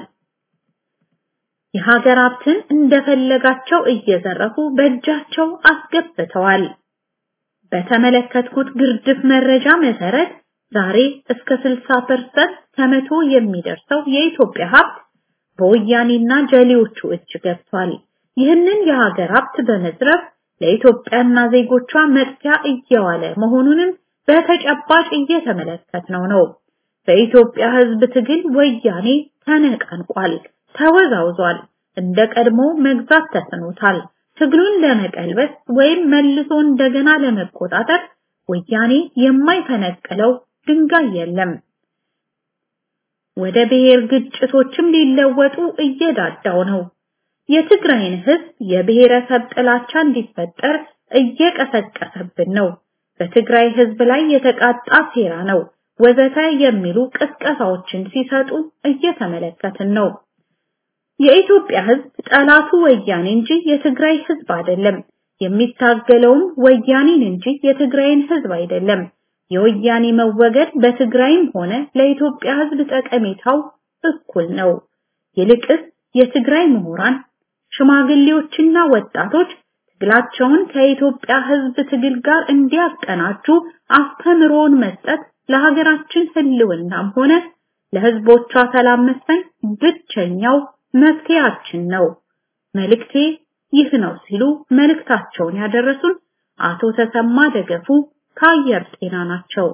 የሀገር ሀብትን እንደፈለጋቸው እየዘረፉ በእጃቸው አስገብተዋል። በተመለከትኩት ግርድፍ መረጃ መሰረት ዛሬ እስከ 60% ከመቶ የሚደርሰው የኢትዮጵያ ሀብት በወያኔና ጀሌዎቹ እጅ ገብቷል። ይህንን የሀገር ሀብት በመዝረፍ ለኢትዮጵያና ዜጎቿ መጥፊያ እየዋለ መሆኑንም በተጨባጭ እየተመለከትነው ነው። በኢትዮጵያ ህዝብ ትግል ወያኔ ተነቃንቋል፣ ተወዛውዟል። እንደ ቀድሞ መግዛት ተስኖታል። ትግሉን ለመቀልበስ ወይም መልሶ እንደገና ለመቆጣጠር ወያኔ የማይፈነቅለው ድንጋይ የለም። ወደ ብሔር ግጭቶችም ሊለወጡ እየዳዳው ነው። የትግራይን ህዝብ የብሔረሰብ ጥላቻ እንዲፈጠር እየቀሰቀሰብን ነው። በትግራይ ህዝብ ላይ የተቃጣ ሴራ ነው ወዘተ የሚሉ ቅስቀሳዎችን ሲሰጡ እየተመለከትን ነው። የኢትዮጵያ ህዝብ ጠላቱ ወያኔ እንጂ የትግራይ ህዝብ አይደለም። የሚታገለውም ወያኔን እንጂ የትግራይን ህዝብ አይደለም። የወያኔ መወገድ በትግራይም ሆነ ለኢትዮጵያ ህዝብ ጠቀሜታው እኩል ነው። ይልቅስ የትግራይ ምሁራን፣ ሽማግሌዎችና ወጣቶች ትግላቸውን ከኢትዮጵያ ህዝብ ትግል ጋር እንዲያቀናጁ አስተምሮን መስጠት ለሀገራችን ህልውናም ሆነ ለህዝቦቿ ሰላም መስፈን ብቸኛው መፍትሄያችን ነው። መልእክቴ ይህ ነው ሲሉ መልእክታቸውን ያደረሱን አቶ ተሰማ ደገፉ ከአየር ጤና ናቸው።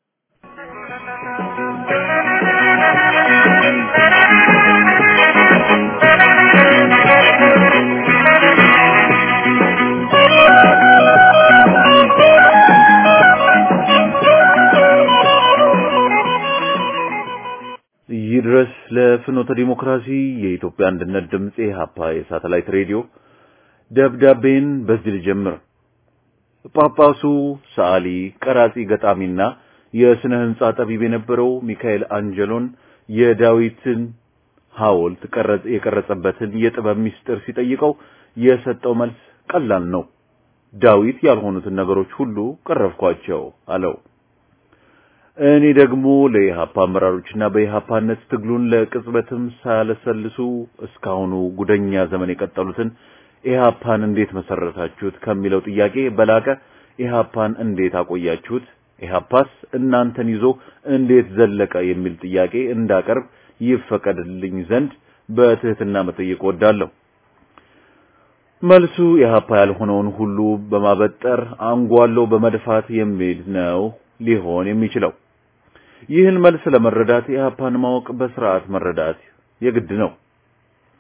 ይድረስ ለፍኖተ ዲሞክራሲ የኢትዮጵያ አንድነት ድምፅ የሀፓ የሳተላይት ሬዲዮ ደብዳቤን በዚህ ልጀምር። ጳጳሱ ሰዓሊ፣ ቀራጺ፣ ገጣሚና የስነ ህንጻ ጠቢብ የነበረው ሚካኤል አንጀሎን የዳዊትን ሐውልት ቀረጽ የቀረጸበትን የጥበብ ምስጢር ሲጠይቀው የሰጠው መልስ ቀላል ነው። ዳዊት ያልሆኑትን ነገሮች ሁሉ ቀረብኳቸው አለው። እኔ ደግሞ ለኢሃፓ አመራሮችና በኢሃፓነት ትግሉን ለቅጽበትም ሳያለሰልሱ እስካሁኑ ጉደኛ ዘመን የቀጠሉትን ኢሃፓን እንዴት መሰረታችሁት ከሚለው ጥያቄ በላቀ ኢሃፓን እንዴት አቆያችሁት፣ ኢሃፓስ እናንተን ይዞ እንዴት ዘለቀ የሚል ጥያቄ እንዳቀርብ ይፈቀድልኝ ዘንድ በትህትና መጠየቅ ወዳለሁ። መልሱ ኢሃፓ ያልሆነውን ሁሉ በማበጠር አንጓሎ በመድፋት የሚል ነው ሊሆን የሚችለው። ይህን መልስ ለመረዳት ኢሃፓን ማወቅ በስርዓት መረዳት የግድ ነው።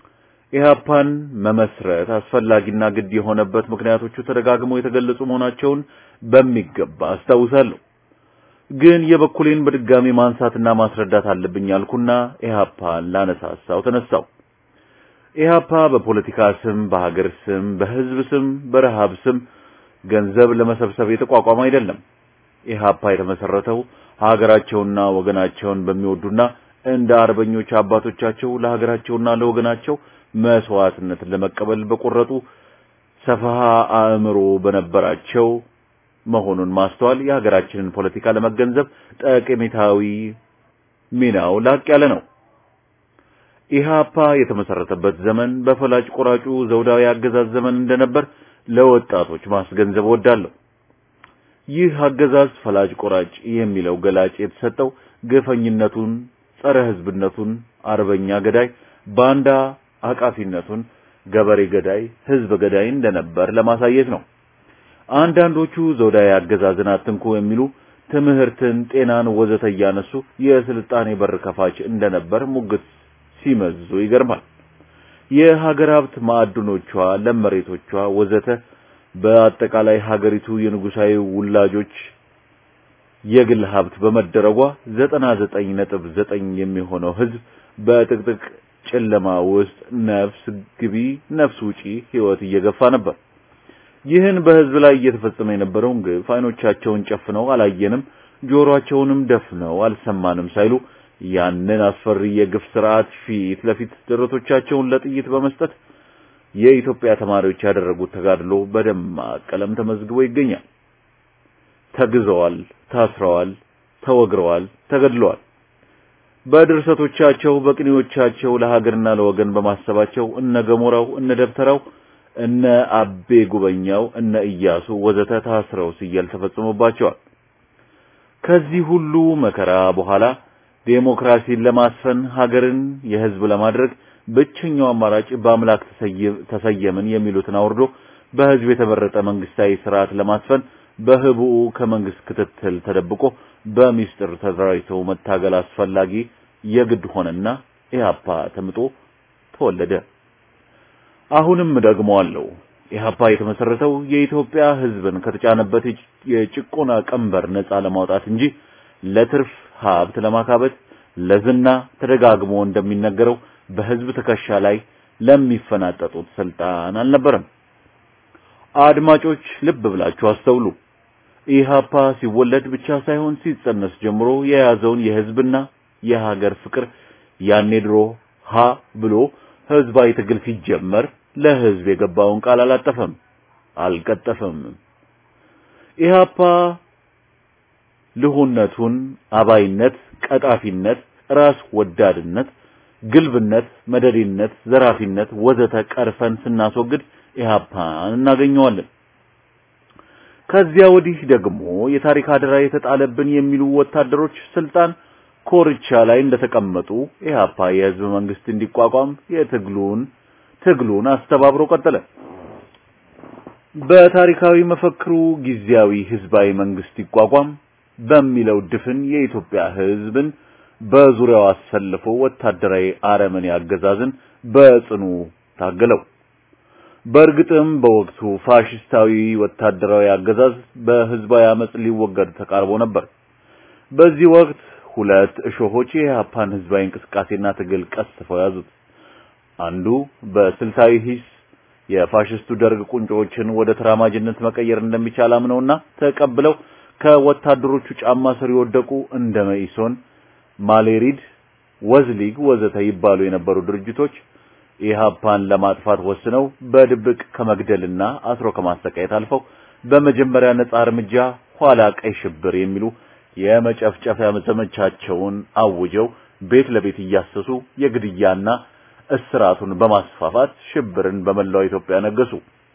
ኢህአፓን መመስረት አስፈላጊና ግድ የሆነበት ምክንያቶቹ ተደጋግመው የተገለጹ መሆናቸውን በሚገባ አስታውሳለሁ። ግን የበኩሌን በድጋሚ ማንሳትና ማስረዳት አለብኝ አልኩና ኢህአፓን ላነሳሳው ተነሳው። ኢህአፓ በፖለቲካ ስም፣ በሀገር ስም፣ በህዝብ ስም፣ በረሃብ ስም ገንዘብ ለመሰብሰብ የተቋቋመ አይደለም። ኢህአፓ የተመሰረተው ሀገራቸውና ወገናቸውን በሚወዱና እንደ አርበኞች አባቶቻቸው ለሀገራቸውና ለወገናቸው መስዋዕትነትን ለመቀበል በቆረጡ ሰፋሃ አእምሮ በነበራቸው መሆኑን ማስተዋል የሀገራችንን ፖለቲካ ለመገንዘብ ጠቀሜታዊ ሚናው ላቅ ያለ ነው። ኢህአፓ የተመሰረተበት ዘመን በፈላጭ ቆራጩ ዘውዳዊ አገዛዝ ዘመን እንደነበር ለወጣቶች ማስገንዘብ እወዳለሁ። ይህ አገዛዝ ፈላጭ ቆራጭ የሚለው ገላጭ የተሰጠው ግፈኝነቱን፣ ጸረ ህዝብነቱን፣ አርበኛ ገዳይ፣ ባንዳ አቃፊነቱን፣ ገበሬ ገዳይ፣ ህዝብ ገዳይ እንደነበር ለማሳየት ነው። አንዳንዶቹ ዘውዳዊ አገዛዝን አትንኩ የሚሉ ትምህርትን፣ ጤናን ወዘተ እያነሱ የስልጣኔ በር ከፋች እንደነበር ሙግት ሲመዙ ይገርማል። የሀገር ሀብት ማዕድኖቿ፣ ለም መሬቶቿ ወዘተ በአጠቃላይ ሀገሪቱ የንጉሳዊ ውላጆች የግል ሀብት በመደረጓ ዘጠና ዘጠኝ ነጥብ ዘጠኝ የሚሆነው ህዝብ በጥቅጥቅ ጨለማ ውስጥ ነፍስ ግቢ ነፍስ ውጪ ህይወት እየገፋ ነበር። ይህን በህዝብ ላይ እየተፈጸመ የነበረውን ግፍ አይኖቻቸውን ጨፍነው አላየንም፣ ጆሮአቸውንም ደፍነው አልሰማንም ሳይሉ ያንን አስፈሪ የግፍ ስርዓት ፊት ለፊት ደረቶቻቸውን ለጥይት በመስጠት የኢትዮጵያ ተማሪዎች ያደረጉት ተጋድሎ በደማቅ ቀለም ተመዝግቦ ይገኛል። ተግዘዋል፣ ታስረዋል፣ ተወግረዋል፣ ተገድለዋል። በድርሰቶቻቸው በቅኔዎቻቸው ለሀገርና ለወገን በማሰባቸው እነ ገሞራው እነ ደብተራው እነ አቤ ጉበኛው እነ ኢያሱ ወዘተ ታስረው ሲያል ተፈጽሞባቸዋል። ከዚህ ሁሉ መከራ በኋላ ዴሞክራሲን ለማስፈን ሀገርን የህዝብ ለማድረግ ብቸኛው አማራጭ በአምላክ ተሰየምን የሚሉትን አውርዶ በህዝብ የተመረጠ መንግስታዊ ስርዓት ለማስፈን በህቡዕ ከመንግስት ክትትል ተደብቆ በሚስጥር ተደራጅቶ መታገል አስፈላጊ የግድ ሆነና ኢህአፓ ተምጦ ተወለደ። አሁንም ደግሞ አለው ኢህአፓ የተመሰረተው የኢትዮጵያ ህዝብን ከተጫነበት የጭቆና ቀንበር ነፃ ለማውጣት እንጂ ለትርፍ ሀብት ለማካበት ለዝና ተደጋግሞ እንደሚነገረው በህዝብ ትከሻ ላይ ለሚፈናጠጡት ስልጣን አልነበረም። አድማጮች ልብ ብላችሁ አስተውሉ። ኢህአፓ ሲወለድ ብቻ ሳይሆን ሲጸነስ ጀምሮ የያዘውን የህዝብና የሀገር ፍቅር ያኔ ድሮ ሀ ብሎ ህዝባዊ ትግል ሲጀመር ለህዝብ የገባውን ቃል አላጠፈም፣ አልቀጠፈም። ኢህአፓ ልሁነቱን፣ አባይነት፣ ቀጣፊነት፣ ራስ ወዳድነት፣ ግልብነት፣ መደዲነት፣ ዘራፊነት ወዘተ ቀርፈን ስናስወግድ ኢህአፓን እናገኘዋለን። ከዚያ ወዲህ ደግሞ የታሪክ አደራ የተጣለብን የሚሉ ወታደሮች ስልጣን ኮርቻ ላይ እንደተቀመጡ ኢህአፓ የህዝብ መንግስት እንዲቋቋም የትግሉን ትግሉን አስተባብሮ ቀጠለ። በታሪካዊ መፈክሩ ጊዜያዊ ህዝባዊ መንግስት ይቋቋም በሚለው ድፍን የኢትዮጵያ ህዝብን በዙሪያው አሰልፎ ወታደራዊ አረመኔ አገዛዝን በጽኑ ታገለው። በእርግጥም በወቅቱ ፋሽስታዊ ወታደራዊ አገዛዝ በህዝባዊ አመጽ ሊወገድ ተቃርቦ ነበር። በዚህ ወቅት ሁለት እሾሆች የኢህአፓን ህዝባዊ እንቅስቃሴና ትግል ቀስፈው ያዙት። አንዱ በስልታዊ ሂስ የፋሽስቱ ደርግ ቁንጮዎችን ወደ ተራማጅነት መቀየር እንደሚቻል አምነውና ተቀብለው ከወታደሮቹ ጫማ ስር የወደቁ እንደ መኢሶን፣ ማሌሪድ፣ ወዝሊግ ወዘተ ይባሉ የነበሩ ድርጅቶች ኢህአፓን ለማጥፋት ወስነው በድብቅ ከመግደልና አስሮ ከማሰቃየት አልፈው በመጀመሪያ ነጻ እርምጃ ኋላ ቀይ ሽብር የሚሉ የመጨፍጨፊያ ዘመቻቸውን አውጀው ቤት ለቤት እያሰሱ የግድያና እስራቱን በማስፋፋት ሽብርን በመላው ኢትዮጵያ ነገሱ።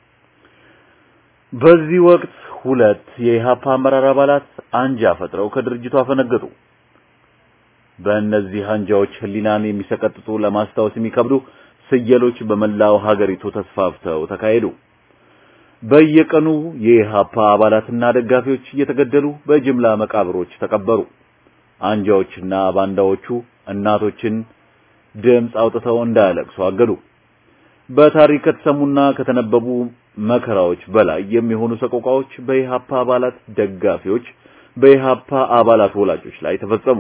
በዚህ ወቅት ሁለት የኢህአፓ አመራር አባላት አንጃ ፈጥረው ከድርጅቱ አፈነገጡ። በእነዚህ አንጃዎች ህሊናን የሚሰቀጥጡ ለማስታወስ የሚከብዱ ስየሎች በመላው ሀገሪቱ ተስፋፍተው ተካሄዱ። በየቀኑ የኢህአፓ አባላትና ደጋፊዎች እየተገደሉ በጅምላ መቃብሮች ተቀበሩ። አንጃዎችና ባንዳዎቹ እናቶችን ድምፅ አውጥተው እንዳያለቅሱ አገዱ። በታሪክ ከተሰሙና ከተነበቡ መከራዎች በላይ የሚሆኑ ሰቆቃዎች በኢሃፓ አባላት ደጋፊዎች፣ በኢሃፓ አባላት ወላጆች ላይ ተፈጸሙ።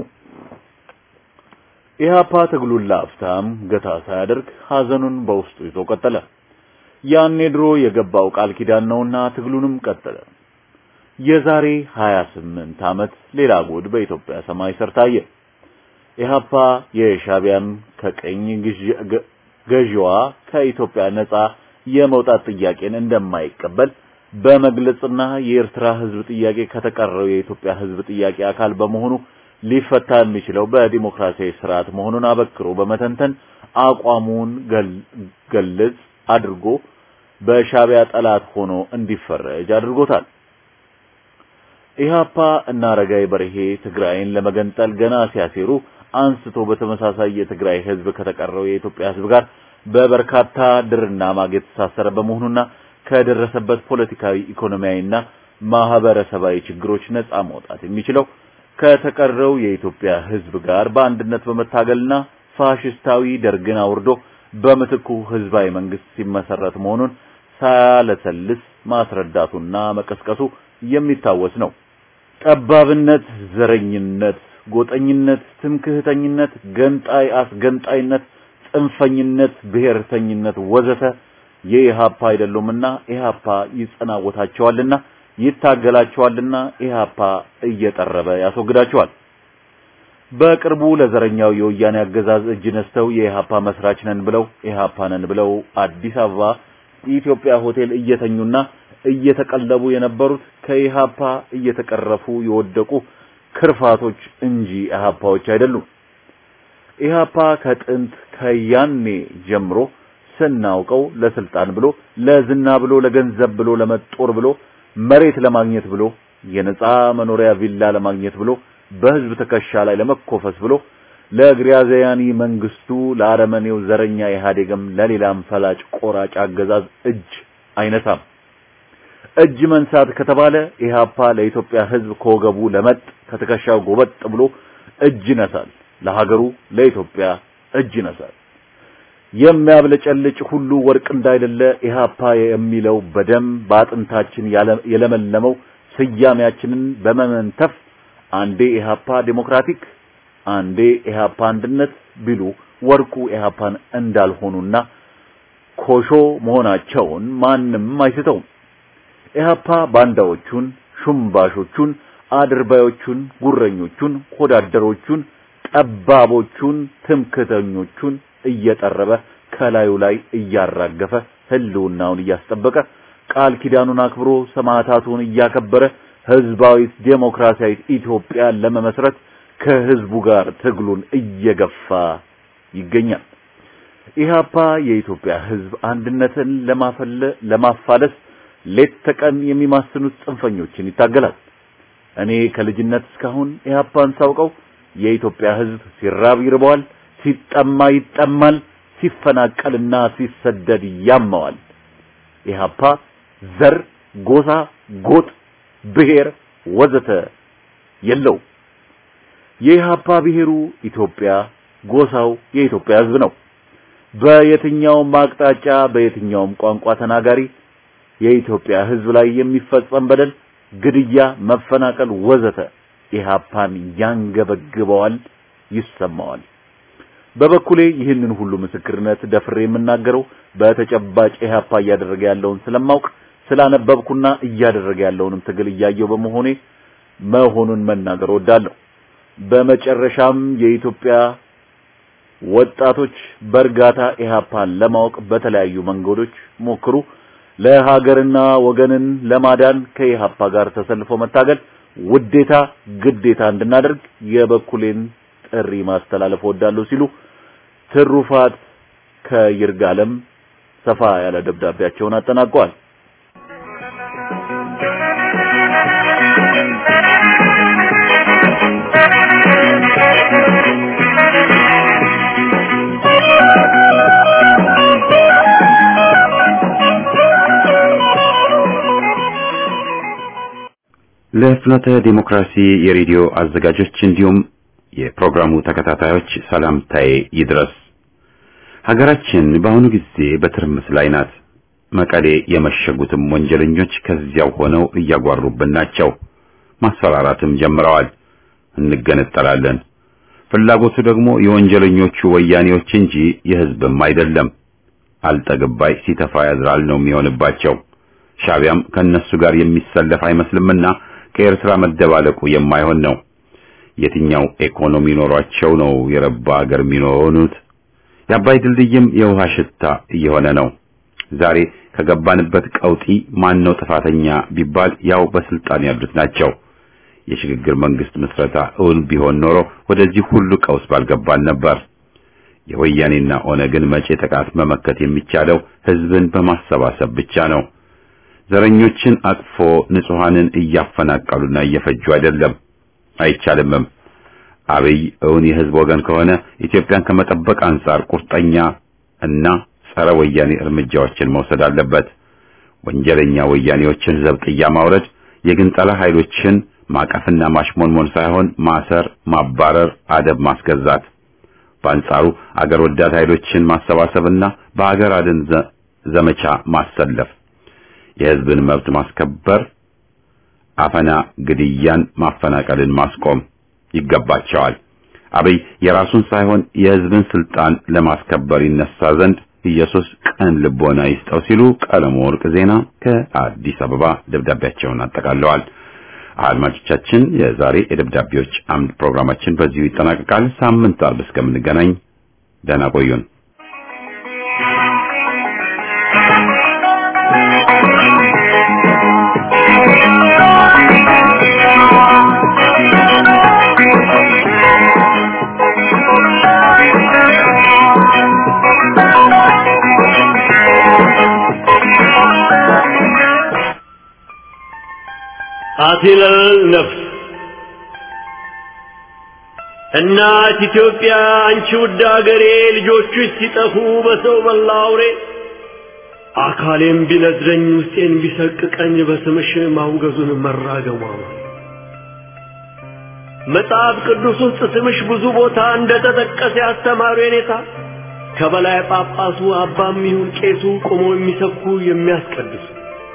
ኢሃፓ ትግሉን ለአፍታም ገታ ሳያደርግ ሐዘኑን በውስጡ ይዞ ቀጠለ። ያኔ ድሮ የገባው ቃል ኪዳን ነውና ትግሉንም ቀጠለ። የዛሬ 28 ዓመት ሌላ ጉድ በኢትዮጵያ ሰማይ ስር ታየ። ኢሃፓ የሻቢያን ከቀኝ ገዢዋ ከኢትዮጵያ ነጻ የመውጣት ጥያቄን እንደማይቀበል በመግለጽና የኤርትራ ሕዝብ ጥያቄ ከተቀረው የኢትዮጵያ ሕዝብ ጥያቄ አካል በመሆኑ ሊፈታ የሚችለው በዲሞክራሲያዊ ስርዓት መሆኑን አበክሮ በመተንተን አቋሙን ገልጽ አድርጎ በሻቢያ ጠላት ሆኖ እንዲፈረጅ አድርጎታል። ኢሃፓ እና አረጋይ በርሄ ትግራይን ለመገንጠል ገና ሲያሴሩ አንስቶ በተመሳሳይ የትግራይ ህዝብ ከተቀረው የኢትዮጵያ ህዝብ ጋር በበርካታ ድርና ማግ የተሳሰረ በመሆኑና ከደረሰበት ፖለቲካዊ፣ ኢኮኖሚያዊና ማህበረሰባዊ ችግሮች ነጻ መውጣት የሚችለው ከተቀረው የኢትዮጵያ ህዝብ ጋር በአንድነት በመታገልና ፋሽስታዊ ደርግን አውርዶ በምትኩ ህዝባዊ መንግስት ሲመሰረት መሆኑን ሳያለሰልስ ማስረዳቱና መቀስቀሱ የሚታወስ ነው። ጠባብነት፣ ዘረኝነት፣ ጎጠኝነት፣ ትምክህተኝነት፣ ገንጣይ አስገንጣይነት፣ ጽንፈኝነት፣ ብሔርተኝነት ወዘተ የኢሃፓ አይደሉምና ኢሃፓ ይጸናወታቸዋልና ይታገላቸዋልና ኢሃፓ እየጠረበ ያስወግዳቸዋል። በቅርቡ ለዘረኛው የወያኔ አገዛዝ እጅ ነስተው የኢሃፓ መስራች ነን ብለው ኢሃፓ ነን ብለው አዲስ አበባ ኢትዮጵያ ሆቴል እየተኙና እየተቀለቡ የነበሩት ከኢሃፓ እየተቀረፉ የወደቁ ክርፋቶች እንጂ ኢሃፓዎች አይደሉም። ኢሃፓ ከጥንት ከያኔ ጀምሮ ስናውቀው ለስልጣን ብሎ ለዝና ብሎ ለገንዘብ ብሎ ለመጦር ብሎ መሬት ለማግኘት ብሎ የነጻ መኖሪያ ቪላ ለማግኘት ብሎ በህዝብ ትከሻ ላይ ለመኮፈስ ብሎ ለግራዚያኒ መንግስቱ ለአረመኔው ዘረኛ ኢህአዴግም ለሌላም ፈላጭ ቆራጭ አገዛዝ እጅ አይነሳም። እጅ መንሳት ከተባለ ኢሃፓ ለኢትዮጵያ ህዝብ ከወገቡ ለመጥ ከትከሻው ጎበጥ ብሎ እጅ ይነሳል። ለሀገሩ ለኢትዮጵያ እጅ ይነሳል። የሚያብለጨልጭ ሁሉ ወርቅ እንዳይደለ ኢሃፓ የሚለው በደም በአጥንታችን የለመለመው ስያሜያችንን በመመንተፍ አንዴ ኢሃፓ ዴሞክራቲክ አንዴ ኢሃፓ አንድነት ቢሉ ወርቁ ኢሃፓን እንዳልሆኑና ኮሾ መሆናቸውን ማንም አይስተውም። ኢሃፓ ባንዳዎቹን፣ ሹምባሾቹን፣ አድርባዮቹን፣ ጉረኞቹን፣ ሆዳደሮቹን፣ ጠባቦቹን፣ ትምክተኞቹን እየጠረበ ከላዩ ላይ እያራገፈ ህልውናውን እያስጠበቀ ቃል ኪዳኑን አክብሮ ሰማዕታቱን እያከበረ ህዝባዊ ዴሞክራሲያዊ ኢትዮጵያን ለመመስረት ከህዝቡ ጋር ትግሉን እየገፋ ይገኛል። ኢህአፓ የኢትዮጵያ ህዝብ አንድነትን ለማፈለ ለማፋለስ ሌት ተቀን የሚማስኑት ጽንፈኞችን ይታገላል። እኔ ከልጅነት እስካሁን ኢህአፓን ሳውቀው የኢትዮጵያ ህዝብ ሲራብ ይርበዋል፣ ሲጠማ ይጠማል፣ ሲፈናቀልና ሲሰደድ ያመዋል። ኢህአፓ ዘር፣ ጎሳ፣ ጎጥ፣ ብሔር ወዘተ የለው። የኢህአፓ ብሔሩ ኢትዮጵያ፣ ጎሳው የኢትዮጵያ ህዝብ ነው። በየትኛውም አቅጣጫ በየትኛውም ቋንቋ ተናጋሪ የኢትዮጵያ ህዝብ ላይ የሚፈጸም በደል፣ ግድያ፣ መፈናቀል ወዘተ ኢህአፓን ያንገበግበዋል፣ ይሰማዋል። በበኩሌ ይህንን ሁሉ ምስክርነት ደፍሬ የምናገረው በተጨባጭ ኢህአፓ እያደረገ ያለውን ስለማውቅ ስላነበብኩና እያደረገ ያለውንም ትግል እያየው በመሆኔ መሆኑን መናገር ወዳለሁ። በመጨረሻም የኢትዮጵያ ወጣቶች በእርጋታ ኢህአፓን ለማወቅ በተለያዩ መንገዶች ሞክሩ። ለሀገርና ወገንን ለማዳን ከኢህአፓ ጋር ተሰልፎ መታገል ውዴታ፣ ግዴታ እንድናደርግ የበኩሌን ጥሪ ማስተላለፍ ወዳለሁ ሲሉ ትሩፋት ከይርጋለም ሰፋ ያለ ደብዳቤያቸውን አጠናቀዋል። ለፍኖተ ዲሞክራሲ የሬዲዮ አዘጋጆች እንዲሁም የፕሮግራሙ ተከታታዮች ሰላምታዬ ይድረስ። ሀገራችን በአሁኑ ጊዜ በትርምስ ላይ ናት። መቀሌ የመሸጉትም ወንጀለኞች ከዚያው ሆነው እያጓሩብን ናቸው። ማስፈራራትም ጀምረዋል። እንገነጠላለን። ፍላጎቱ ደግሞ የወንጀለኞቹ ወያኔዎች እንጂ የህዝብም አይደለም። አልጠግባይ ሲተፋ ያዝራል ነው የሚሆንባቸው። ሻቢያም ከነሱ ጋር የሚሰለፍ አይመስልምና ከኤርትራ መደባለቁ የማይሆን ነው። የትኛው ኢኮኖሚ ኖሯቸው ነው የረባ ሀገር የሚኖሩት? የአባይ ድልድይም የውሃ ሽታ እየሆነ ነው። ዛሬ ከገባንበት ቀውጢ ማን ነው ጥፋተኛ ቢባል ያው በስልጣን ያሉት ናቸው። የሽግግር መንግስት ምስረታ እውን ቢሆን ኖሮ ወደዚህ ሁሉ ቀውስ ባልገባን ነበር። የወያኔና ኦነግን መጪ ጥቃት መመከት የሚቻለው ህዝብን በማሰባሰብ ብቻ ነው። ዘረኞችን አቅፎ ንጹሐንን እያፈናቀሉና እየፈጁ አይደለም፣ አይቻልምም። አብይ እውን የህዝብ ወገን ከሆነ ኢትዮጵያን ከመጠበቅ አንጻር ቁርጠኛ እና ጸረ ወያኔ እርምጃዎችን መውሰድ አለበት። ወንጀለኛ ወያኔዎችን ዘብጥያ ማውረድ፣ የግንጠላ ኃይሎችን ማቀፍና ማሽሞንሞን ሳይሆን ማሰር፣ ማባረር፣ አደብ ማስገዛት። በአንጻሩ አገር ወዳድ ኃይሎችን ማሰባሰብና በአገር አድን ዘመቻ ማሰለፍ፣ የህዝብን መብት ማስከበር፣ አፈና፣ ግድያን፣ ማፈናቀልን ማስቆም ይገባቸዋል። አብይ የራሱን ሳይሆን የህዝብን ስልጣን ለማስከበር ይነሳ ዘንድ ኢየሱስ ቀን ልቦና ይስጠው ሲሉ ቀለሙ ወርቅ ዜና ከአዲስ አበባ ደብዳቤያቸውን አጠቃለዋል። አድማጮቻችን የዛሬ የደብዳቤዎች አምድ ፕሮግራማችን በዚሁ ይጠናቀቃል። ሳምንት አርብ እስከምንገናኝ ደህና ቆዩን። አቲለል ነፍስ እናት ኢትዮጵያ አንቺ ውድ አገሬ ልጆችሽ ሲጠፉ በሰው በላ አውሬ አካሌም ቢነድረኝ ውስጤን ቢሰቅቀኝ በስምሽ ማውገዙን መራገሟ መጽሐፍ ቅዱስ ውስጥ ስምሽ ብዙ ቦታ እንደተጠቀሰ ያስተማሩ የኔታ ከበላይ ጳጳሱ አባም ይሁን ቄሱ ቆሞ የሚሰብኩ የሚያስቀድሱ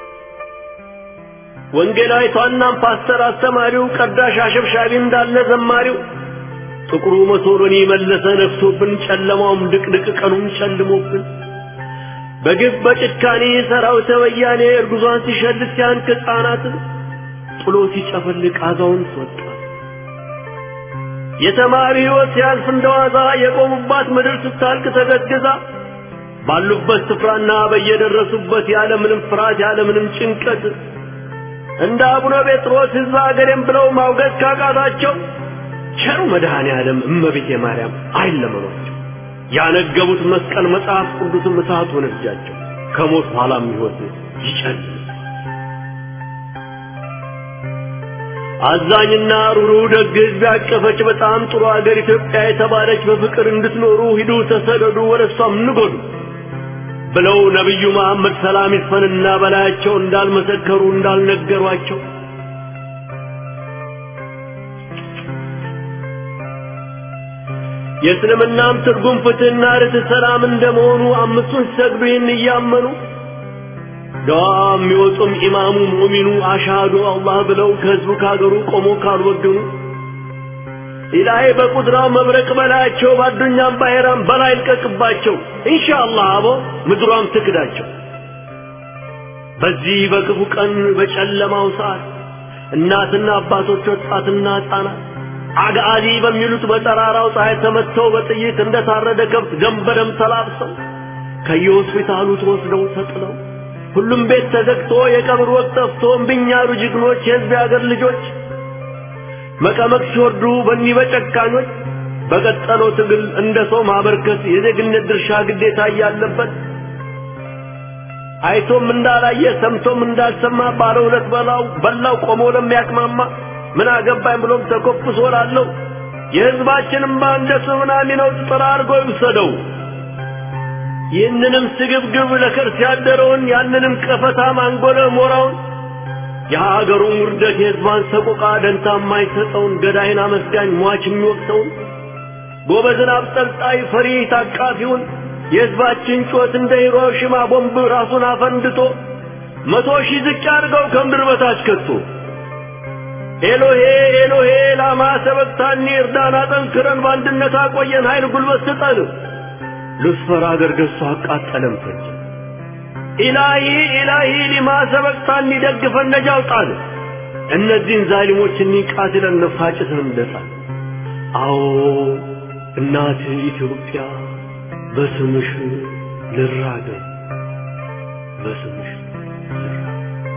ወንጌላዊቷናም ፓስተር አስተማሪው ቀዳሽ አሸብሻቢ እንዳለ ዘማሪው ጥቁሩ መሶሎኒ መለሰ ነፍሶብን ጨለማውም ድቅድቅ ቀኑም ጨልሞብን በግፍ በጭካኔ ሰራዊተ ወያኔ እርጉዟን ሲሸልት ሲያንክ ሕፃናትን ጥሎ ሲጨፈልቅ አዛውንት ወጣት የተማሪ ሕይወት ሲያልፍ እንደዋዛ የቆሙባት ምድር ስታልቅ ተገዝግዛ ባሉበት ስፍራና በየደረሱበት ያለምንም ፍርሃት ያለምንም ጭንቀት እንደ አቡነ ጴጥሮስ ሕዝብ አገሬም ብለው ማውገዝ ካቃታቸው ቸሩ መድኃኔ ዓለም እመቤቴ ማርያም አይለመኗቸው። ያነገቡት መስቀል መጽሐፍ ቅዱስም እሳት ሆነ እጃቸው ከሞት በኋላም ሕይወት ይጨልም። አዛኝና ሩሩ ደግ ሕዝብ ያቀፈች በጣም ጥሩ አገር ኢትዮጵያ የተባለች በፍቅር እንድትኖሩ ሂዱ ተሰደዱ፣ ወደ እሷም ንጎዱ ብለው ነቢዩ መሐመድ ሰላም ይስፈንና በላያቸው እንዳልመሰከሩ እንዳልነገሯቸው የእስልምናም ትርጉም ፍትህና ርትዕ ሰላም እንደመሆኑ አምስቱን ሲሰግዱ ይህን እያመኑ ደዋ የሚወጡም ኢማሙ ሙሚኑ አሻዱ አላህ ብለው ከህዝቡ ካገሩ ቆሞ ካልወገኑ ኢላሂ በቁድራው መብረቅ በላያቸው ባዱኛም ባሄራም በላይ ልቀቅባቸው ኢንሻአላህ አቦ ምድሯም ትክዳቸው። በዚህ በክፉ ቀን በጨለማው ሰዓት እናትና አባቶች ወጣትና ህጻናት አጋዚ በሚሉት በጠራራው ፀሐይ ተመተው በጥይት እንደታረደ ከብት ደም በደም ተላብሰው ከየሆስፒታሉ ተወስደው ተጥለው ሁሉም ቤት ተዘግቶ የቀብር ወቅት ጠፍቶ እምቢኝ ያሉ ጀግኖች የህዝብ የአገር ልጆች መቀመቅ ሲወርዱ በኒህ በጨካኞች በቀጠለው ትግል እንደ ሰው ማበርከት የዜግነት ድርሻ ግዴታ እያለበት አይቶም እንዳላየ ሰምቶም እንዳልሰማ ባለ ሁለት በላው በላው ቆሞ ለሚያቅማማ ምን አገባኝ ብሎም ተኮፍሶ ላለው የህዝባችንም እንደ ሱናሚ ነው ጥራ አድርጎ ይውሰደው። ይህንንም ስግብግብ ለከርስ ያደረውን ያንንም ቀፈታ ማንጎለ ሞራውን የሀገሩን ውርደት የህዝባን ሰቆቃ ደንታ የማይሰጠውን ገዳይን አመስጋኝ ሟች የሚወቅሰውን ጎበዝን አብጠልጣይ ፈሪ ታቃፊውን የሕዝባችን ጩኸት እንደ ሂሮሺማ ቦምብ ራሱን አፈንድቶ መቶ ሺህ ዝቅ አድርገው ከምድር በታች ከቶ ኤሎሄ ኤሎሄ ላማ ሰበቅታኒ እርዳን አጠንክረን በአንድነት አቆየን ኃይል ጉልበት ስጠን ሉስፈር አገር ገዝቶ አቃጠለም ፈጀ ኢላሂ ኢላሂ ሊማ ሰበቅታኒ ደግፈን ነጃ አውጣን እነዚህን ዛሊሞች እንቃትለን ነፋጭተን እንደጣል አዎ እናት ኢትዮጵያ በስምሽ ልራገም በስምሽ ልራገም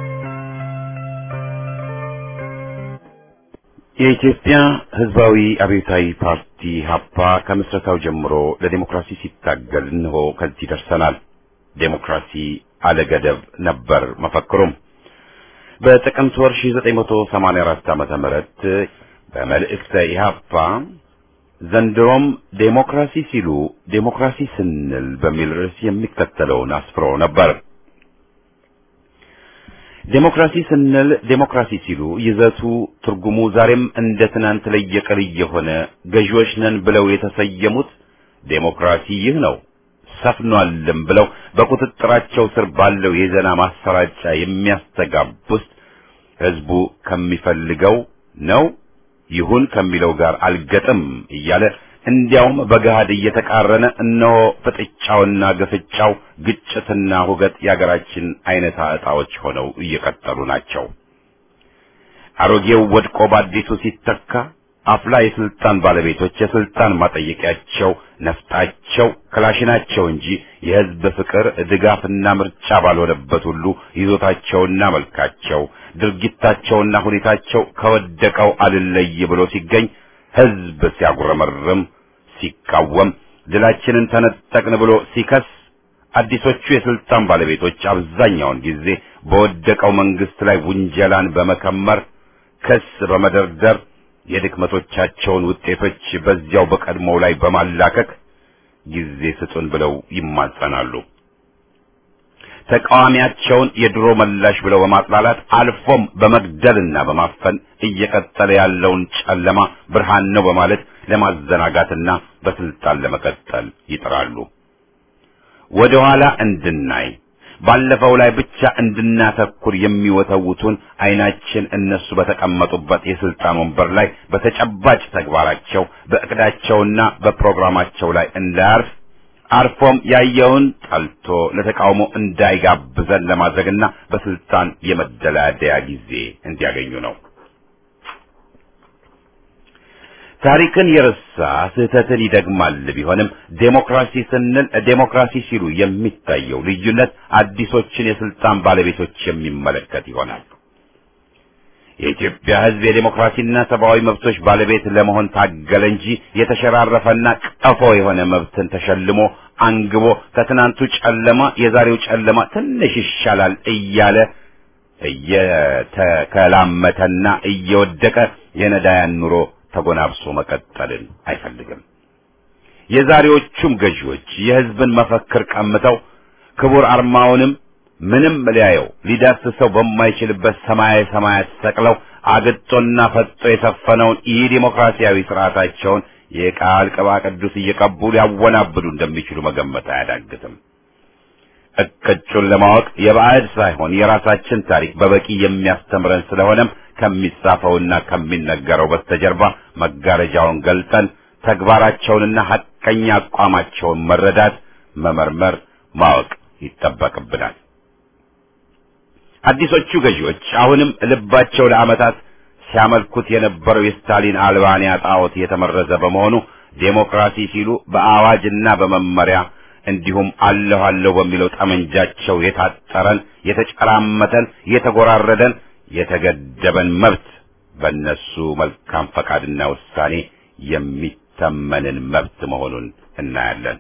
የኢትዮጵያ ሕዝባዊ አብዮታዊ ፓርቲ ሀፓ ከምስረታው ጀምሮ ለዴሞክራሲ ሲታገል እንሆ ከዚህ ደርሰናል። ዴሞክራሲ አለገደብ ነበር መፈክሩም። በጥቅምት ወር 1984 ዓመተ ምህረት በመልእክተ ኢህአፓ ዘንድሮም ዴሞክራሲ ሲሉ ዴሞክራሲ ስንል በሚል ርዕስ የሚከተለውን አስፍሮ ነበር። ዴሞክራሲ ስንል ዴሞክራሲ ሲሉ ይዘቱ ትርጉሙ ዛሬም እንደ ትናንት ለየቅል የሆነ ገዢዎች ነን ብለው የተሰየሙት ዴሞክራሲ ይህ ነው ሰፍኗልም ብለው በቁጥጥራቸው ስር ባለው የዜና ማሰራጫ የሚያስተጋቡት ህዝቡ ከሚፈልገው ነው ይሁን ከሚለው ጋር አልገጥም እያለ እንዲያውም በገሃድ እየተቃረነ እነሆ ፍጥጫውና ግፍጫው ግጭትና ሁገት የአገራችን አይነታ ዕጣዎች ሆነው እየቀጠሉ ናቸው። አሮጌው ወድቆ በአዲሱ ሲተካ አፍላ የስልጣን ባለቤቶች የስልጣን ማጠየቂያቸው ነፍጣቸው ክላሽናቸው እንጂ የህዝብ ፍቅር ድጋፍና ምርጫ ባልሆነበት ሁሉ ይዞታቸውና መልካቸው ድርጊታቸውና ሁኔታቸው ከወደቀው አልለይ ብሎ ሲገኝ ህዝብ ሲያጉረመርም ሲቃወም ድላችንን ተነጠቅን ብሎ ሲከስ አዲሶቹ የስልጣን ባለቤቶች አብዛኛውን ጊዜ በወደቀው መንግስት ላይ ውንጀላን በመከመር ክስ በመደርደር የድክመቶቻቸውን ውጤቶች በዚያው በቀድሞው ላይ በማላከክ ጊዜ ስጡን ብለው ይማጸናሉ። ተቃዋሚያቸውን የድሮ መላሽ ብለው በማጥላላት አልፎም በመግደልና በማፈን እየቀጠለ ያለውን ጨለማ ብርሃን ነው በማለት ለማዘናጋትና በስልጣን ለመቀጠል ይጥራሉ። ወደ ኋላ እንድናይ ባለፈው ላይ ብቻ እንድናተኩር የሚወተውቱን አይናችን እነሱ በተቀመጡበት የስልጣን ወንበር ላይ በተጨባጭ ተግባራቸው በእቅዳቸውና በፕሮግራማቸው ላይ እንዳያርፍ አርፎም ያየውን ጠልቶ ለተቃውሞ እንዳይጋብዘን ለማድረግና በስልጣን የመደላደያ ጊዜ እንዲያገኙ ነው። ታሪክን የረሳ ስህተትን ይደግማል ቢሆንም ዴሞክራሲ ስንል ዴሞክራሲ ሲሉ የሚታየው ልዩነት አዲሶችን የስልጣን ባለቤቶች የሚመለከት ይሆናል። የኢትዮጵያ ሕዝብ የዴሞክራሲና ሰብአዊ መብቶች ባለቤት ለመሆን ታገለ እንጂ የተሸራረፈና ቀፎ የሆነ መብትን ተሸልሞ አንግቦ ከትናንቱ ጨለማ የዛሬው ጨለማ ትንሽ ይሻላል እያለ እየተከላመተና እየወደቀ የነዳያን ኑሮ ተጎናብሶ መቀጠልን አይፈልግም። የዛሬዎቹም ገዢዎች የሕዝብን መፈክር ቀምተው ክቡር አርማውንም ምንም ሊያየው ሊዳስሰው በማይችልበት ሰማያዊ ሰማያት ሰቅለው አግጦና ፈጦ የሰፈነውን ኢ ዲሞክራሲያዊ ስርዓታቸውን የቃል ቅባ ቅዱስ እየቀቡ ሊያወናብዱ እንደሚችሉ መገመት አያዳግትም። እቅጩን ለማወቅ የባዕድ ሳይሆን የራሳችን ታሪክ በበቂ የሚያስተምረን ስለሆነም ከሚጻፈውና ከሚነገረው በስተጀርባ መጋረጃውን ገልጠን ተግባራቸውንና ሐቀኛ አቋማቸውን መረዳት፣ መመርመር፣ ማወቅ ይጠበቅብናል። አዲሶቹ ገዢዎች አሁንም ልባቸው ለዓመታት ሲያመልኩት የነበረው የስታሊን አልባንያ ጣዖት የተመረዘ በመሆኑ ዴሞክራሲ ሲሉ በአዋጅና በመመሪያ እንዲሁም አለሁ አለሁ በሚለው ጠመንጃቸው የታጠረን የተጨራመተን የተጎራረደን የተገደበን መብት በእነሱ መልካም ፈቃድና ውሳኔ የሚተመንን መብት መሆኑን እናያለን።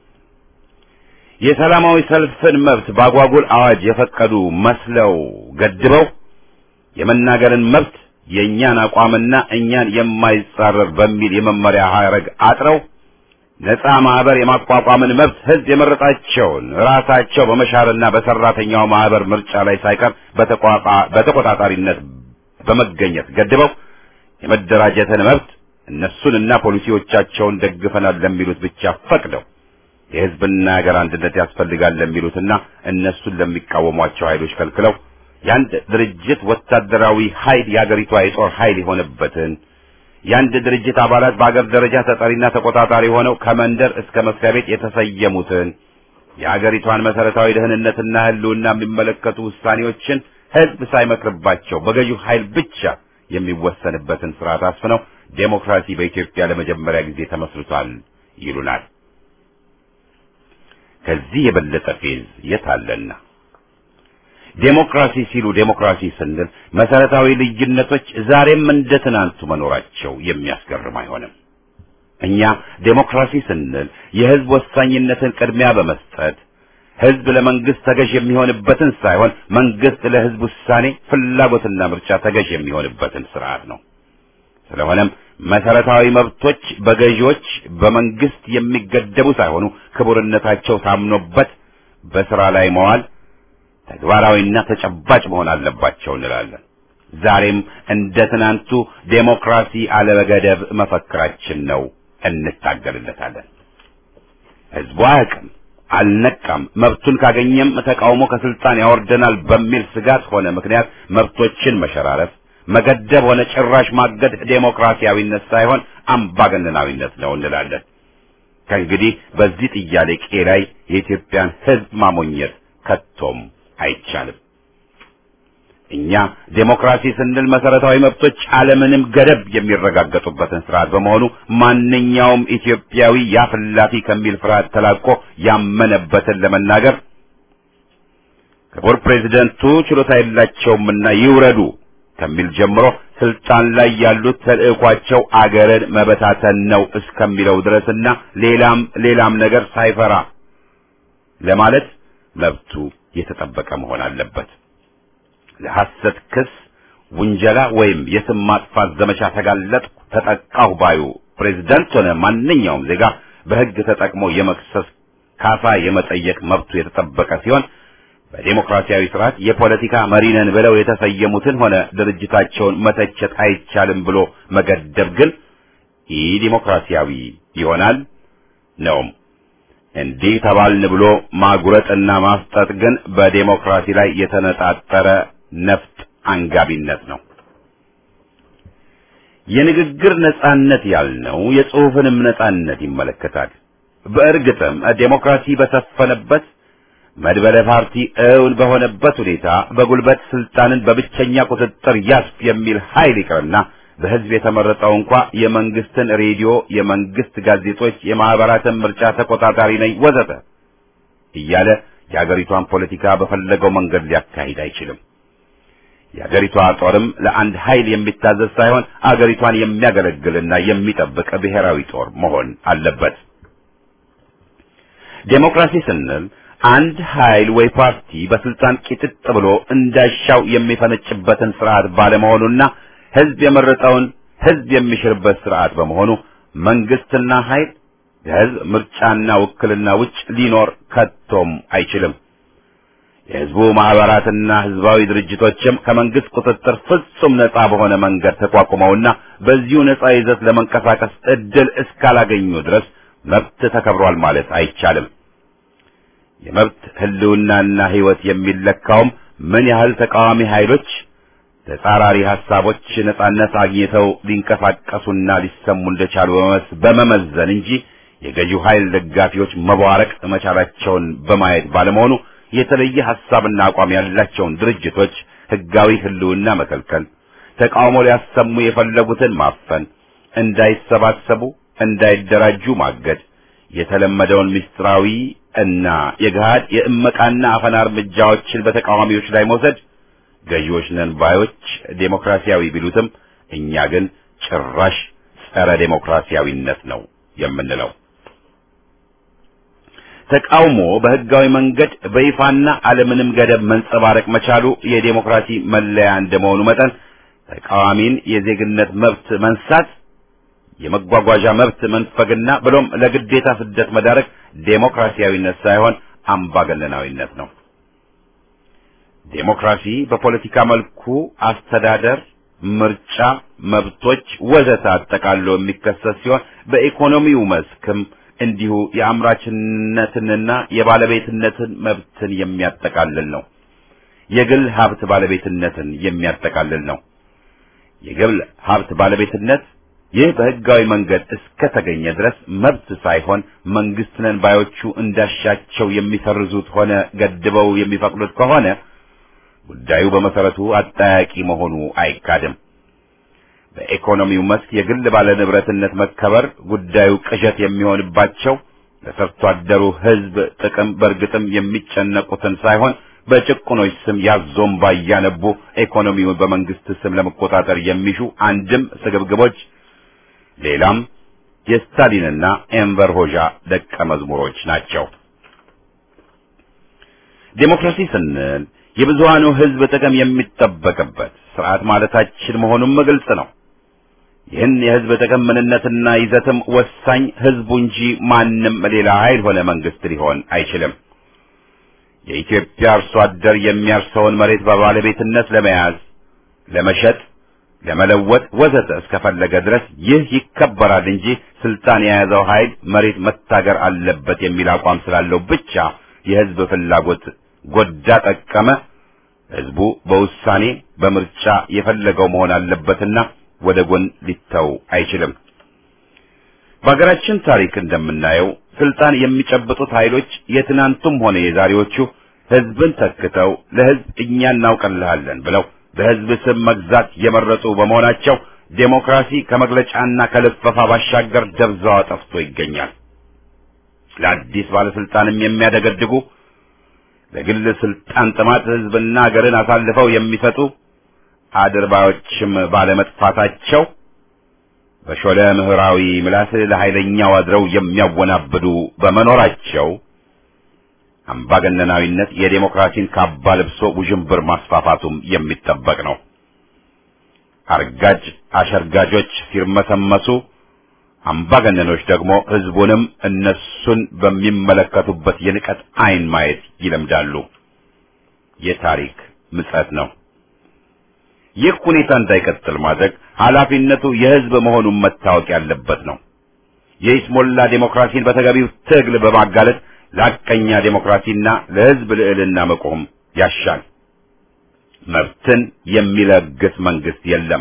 የሰላማዊ ሰልፍን መብት በአጓጉል አዋጅ የፈቀዱ መስለው ገድበው የመናገርን መብት የእኛን አቋምና እኛን የማይጻረር በሚል የመመሪያ ሐረግ አጥረው ነፃ ማህበር የማቋቋምን መብት ህዝብ የመረጣቸውን ራሳቸው በመሻርና በሰራተኛው ማህበር ምርጫ ላይ ሳይቀር በተቆጣጣሪነት በመገኘት ገድበው የመደራጀትን መብት እነሱንና ፖሊሲዎቻቸውን ደግፈናል ለሚሉት ብቻ ፈቅደው የህዝብና ሀገር አንድነት ያስፈልጋል ለሚሉትና እነሱን ለሚቃወሟቸው ኃይሎች ከልክለው የአንድ ድርጅት ወታደራዊ ኃይል የአገሪቷ የጦር ኃይል የሆነበትን የአንድ ድርጅት አባላት በአገር ደረጃ ተጠሪና ተቆጣጣሪ ሆነው ከመንደር እስከ መስሪያ ቤት የተሰየሙትን የአገሪቷን መሰረታዊ ደህንነትና ህልውና የሚመለከቱ ውሳኔዎችን ህዝብ ሳይመክርባቸው በገዢው ኃይል ብቻ የሚወሰንበትን ስርዓት አስፍነው ዴሞክራሲ በኢትዮጵያ ለመጀመሪያ ጊዜ ተመስርቷል ይሉናል። ከዚህ የበለጠ ፌዝ የት አለና? ዴሞክራሲ ሲሉ ዴሞክራሲ ስንል መሰረታዊ ልዩነቶች ዛሬም እንደ ትናንቱ መኖራቸው የሚያስገርም አይሆንም። እኛ ዴሞክራሲ ስንል የህዝብ ወሳኝነትን ቅድሚያ በመስጠት ህዝብ ለመንግስት ተገዥ የሚሆንበትን ሳይሆን መንግስት ለህዝብ ውሳኔ ፍላጎትና ምርጫ ተገዥ የሚሆንበትን ስርዓት ነው። ስለሆነም መሰረታዊ መብቶች በገዢዎች በመንግስት የሚገደቡ ሳይሆኑ ክቡርነታቸው ታምኖበት በስራ ላይ መዋል ተግባራዊና ተጨባጭ መሆን አለባቸው እንላለን። ዛሬም እንደ ትናንቱ ዴሞክራሲ አለበገደብ መፈክራችን ነው፣ እንታገልለታለን። ህዝቡ አያውቅም፣ አልነቃም፣ መብቱን ካገኘም ተቃውሞ ከስልጣን ያወርደናል በሚል ስጋት ሆነ ምክንያት መብቶችን መሸራረፍ፣ መገደብ ሆነ ጭራሽ ማገድ ዴሞክራሲያዊነት ሳይሆን አምባገነናዊነት ነው እንላለን። ከእንግዲህ በዚህ ጥያቄ ላይ የኢትዮጵያን ህዝብ ማሞኘት ከቶም አይቻልም። እኛ ዴሞክራሲ ስንል መሰረታዊ መብቶች አለምንም ገደብ የሚረጋገጡበትን ስርዓት በመሆኑ ማንኛውም ኢትዮጵያዊ ያፍላፊ ከሚል ፍርሃት ተላቆ ያመነበትን ለመናገር ክቡር ፕሬዚደንቱ ችሎታ የላቸውምና ይውረዱ ከሚል ጀምሮ ስልጣን ላይ ያሉት ተልዕኳቸው አገርን መበታተን ነው እስከሚለው ድረስና ሌላም ሌላም ነገር ሳይፈራ ለማለት መብቱ የተጠበቀ መሆን አለበት። ለሐሰት ክስ፣ ውንጀላ ወይም የስም ማጥፋት ዘመቻ ተጋለጥኩ፣ ተጠቃሁ ባዩ ፕሬዝዳንት ሆነ ማንኛውም ዜጋ በሕግ ተጠቅሞ የመክሰስ ካሳ የመጠየቅ መብቱ የተጠበቀ ሲሆን በዴሞክራሲያዊ ስርዓት የፖለቲካ መሪ ነን ብለው የተሰየሙትን ሆነ ድርጅታቸውን መተቸት አይቻልም ብሎ መገደብ ግን ኢ ዲሞክራሲያዊ ይሆናል ነውም። እንዲህ ተባልን ብሎ ማጉረጥና ማስጠጥ ግን በዴሞክራሲ ላይ የተነጣጠረ ነፍጥ አንጋቢነት ነው። የንግግር ነጻነት ያልነው የጽሑፍንም ነጻነት ይመለከታል። በእርግጥም ዴሞክራሲ በሰፈነበት መድበለ ፓርቲ እውን በሆነበት ሁኔታ በጉልበት ስልጣንን በብቸኛ ቁጥጥር ያስፍ የሚል ኃይል ይቅርና በህዝብ የተመረጠው እንኳ የመንግስትን ሬዲዮ፣ የመንግስት ጋዜጦች፣ የማህበራትን ምርጫ ተቆጣጣሪ ነኝ ወዘተ እያለ የአገሪቷን ፖለቲካ በፈለገው መንገድ ሊያካሂድ አይችልም። የአገሪቷ ጦርም ለአንድ ኃይል የሚታዘዝ ሳይሆን አገሪቷን የሚያገለግልና የሚጠብቅ ብሔራዊ ጦር መሆን አለበት። ዴሞክራሲ ስንል አንድ ኃይል ወይ ፓርቲ በስልጣን ቂጥጥ ብሎ እንዳሻው የሚፈነጭበትን ስርዓት ባለመሆኑና ህዝብ የመረጠውን ህዝብ የሚሽርበት ስርዓት በመሆኑ መንግስትና ኃይል ከህዝብ ምርጫና ውክልና ውጭ ሊኖር ከቶም አይችልም። የህዝቡ ማህበራትና ህዝባዊ ድርጅቶችም ከመንግስት ቁጥጥር ፍጹም ነጻ በሆነ መንገድ ተቋቁመውና በዚሁ ነጻ ይዘት ለመንቀሳቀስ እድል እስካላገኙ ድረስ መብት ተከብሯል ማለት አይቻልም። የመብት ህልውናና ህይወት የሚለካውም ምን ያህል ተቃዋሚ ኃይሎች ተጻራሪ ሐሳቦች ነጻነት አግኝተው ሊንቀሳቀሱና ሊሰሙ እንደቻሉ በመመዘን እንጂ የገዢው ኃይል ደጋፊዎች መቧረቅ መቻላቸውን በማየት ባለመሆኑ የተለየ ሐሳብና አቋም ያላቸውን ድርጅቶች ህጋዊ ህልውና መከልከል፣ ተቃውሞ ሊያሰሙ የፈለጉትን ማፈን፣ እንዳይሰባሰቡ፣ እንዳይደራጁ ማገድ፣ የተለመደውን ምስጢራዊ እና የገሃድ የእመቃና አፈና እርምጃዎችን በተቃዋሚዎች ላይ መውሰድ ገዢዎች ነን ባዮች ዴሞክራሲያዊ ቢሉትም እኛ ግን ጭራሽ ጸረ ዴሞክራሲያዊነት ነው የምንለው። ተቃውሞ በህጋዊ መንገድ በይፋና አለምንም ገደብ መንጸባረቅ መቻሉ የዴሞክራሲ መለያ እንደመሆኑ መጠን ተቃዋሚን የዜግነት መብት መንሳት፣ የመጓጓዣ መብት መንፈግና ብሎም ለግዴታ ስደት መዳረግ ዴሞክራሲያዊነት ሳይሆን አምባገነናዊነት ነው። ዴሞክራሲ በፖለቲካ መልኩ አስተዳደር፣ ምርጫ፣ መብቶች ወዘተ አጠቃሎ የሚከሰት ሲሆን በኢኮኖሚው መስክም እንዲሁ የአምራችነትንና የባለቤትነትን መብትን የሚያጠቃልል ነው። የግል ሀብት ባለቤትነትን የሚያጠቃልል ነው። የግል ሀብት ባለቤትነት ይህ በህጋዊ መንገድ እስከተገኘ ድረስ መብት ሳይሆን መንግስት ነን ባዮቹ እንዳሻቸው የሚሰርዙት ሆነ ገድበው የሚፈቅዱት ከሆነ ጉዳዩ በመሰረቱ አጠያቂ መሆኑ አይካድም። በኢኮኖሚው መስክ የግል ባለንብረትነት መከበር ጉዳዩ ቅዠት የሚሆንባቸው ለሰርቶ አደሩ ህዝብ ጥቅም በእርግጥም የሚጨነቁትን ሳይሆን በጭቁኖች ስም ያዞምባ እያነቡ ኢኮኖሚውን በመንግስት ስም ለመቆጣጠር የሚሹ አንድም ስግብግቦች ሌላም የስታሊንና ኤንቨር ሆዣ ደቀ መዝሙሮች ናቸው። ዴሞክራሲ ስንል የብዙሃኑ ህዝብ ጥቅም የሚጠበቅበት ስርዓት ማለታችን መሆኑም ግልጽ ነው። ይህን የህዝብ ጥቅም ምንነትና ይዘትም ወሳኝ ህዝቡ እንጂ ማንም ሌላ ኃይል ሆነ መንግስት ሊሆን አይችልም። የኢትዮጵያ አርሶ አደር የሚያርሰውን መሬት በባለቤትነት ለመያዝ፣ ለመሸጥ፣ ለመለወጥ ወዘተ እስከፈለገ ድረስ ይህ ይከበራል እንጂ ስልጣን የያዘው ኃይል መሬት መታገር አለበት የሚል አቋም ስላለው ብቻ የህዝብ ፍላጎት ጎዳ ጠቀመ ህዝቡ በውሳኔ በምርጫ የፈለገው መሆን አለበትና ወደ ጎን ሊተው አይችልም። በሀገራችን ታሪክ እንደምናየው ስልጣን የሚጨብጡት ኃይሎች የትናንቱም ሆነ የዛሬዎቹ ህዝብን ተክተው ለህዝብ እኛ እናውቅልሃለን ብለው በህዝብ ስም መግዛት የመረጡ በመሆናቸው ዴሞክራሲ ከመግለጫና ከልፈፋ ባሻገር ደብዛዋ ጠፍቶ ይገኛል። ለአዲስ ባለስልጣንም የሚያደገድጉ ለግል ስልጣን ጥማት ህዝብና ሀገርን አሳልፈው የሚሰጡ አድርባዮችም ባለመጥፋታቸው በሾለ ምህራዊ ምላስ ለኃይለኛው አድረው የሚያወናብዱ በመኖራቸው አምባገነናዊነት የዴሞክራሲን ካባ ለብሶ ውዥንብር ማስፋፋቱም የሚጠበቅ ነው። አርጋጅ አሸርጋጆች ሲርመሰመሱ፣ አምባገነኖች ደግሞ ህዝቡንም እነሱን በሚመለከቱበት የንቀት አይን ማየት ይለምዳሉ። የታሪክ ምጸት ነው። ይህ ሁኔታ እንዳይቀጥል ማድረግ ኃላፊነቱ የህዝብ መሆኑን መታወቅ ያለበት ነው። የኢስሞላ ዴሞክራሲን በተገቢው ትግል በማጋለጥ ለሐቀኛ ዴሞክራሲና ለህዝብ ልዕልና መቆም ያሻል። መብትን የሚለግስ መንግስት የለም።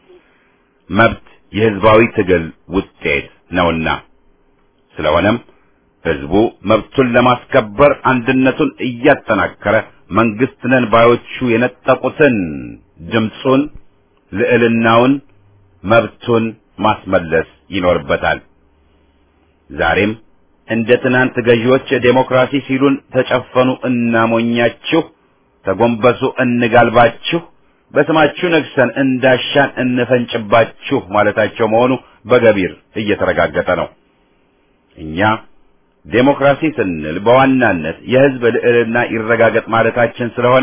መብት የህዝባዊ ትግል ውጤት ነውና ስለሆነም ህዝቡ መብቱን ለማስከበር አንድነቱን እያጠናከረ መንግስት ነን ባዮቹ የነጠቁትን ድምፁን፣ ልዕልናውን፣ መብቱን ማስመለስ ይኖርበታል። ዛሬም እንደ ትናንት ገዢዎች ዴሞክራሲ ሲሉን ተጨፈኑ እናሞኛችሁ፣ ተጎንበሱ እንጋልባችሁ፣ በስማችሁ ነግሰን እንዳሻን እንፈንጭባችሁ ማለታቸው መሆኑ በገቢር እየተረጋገጠ ነው። እኛ ዴሞክራሲ ስንል በዋናነት የህዝብ ልዕልና ይረጋገጥ ማለታችን ስለሆነ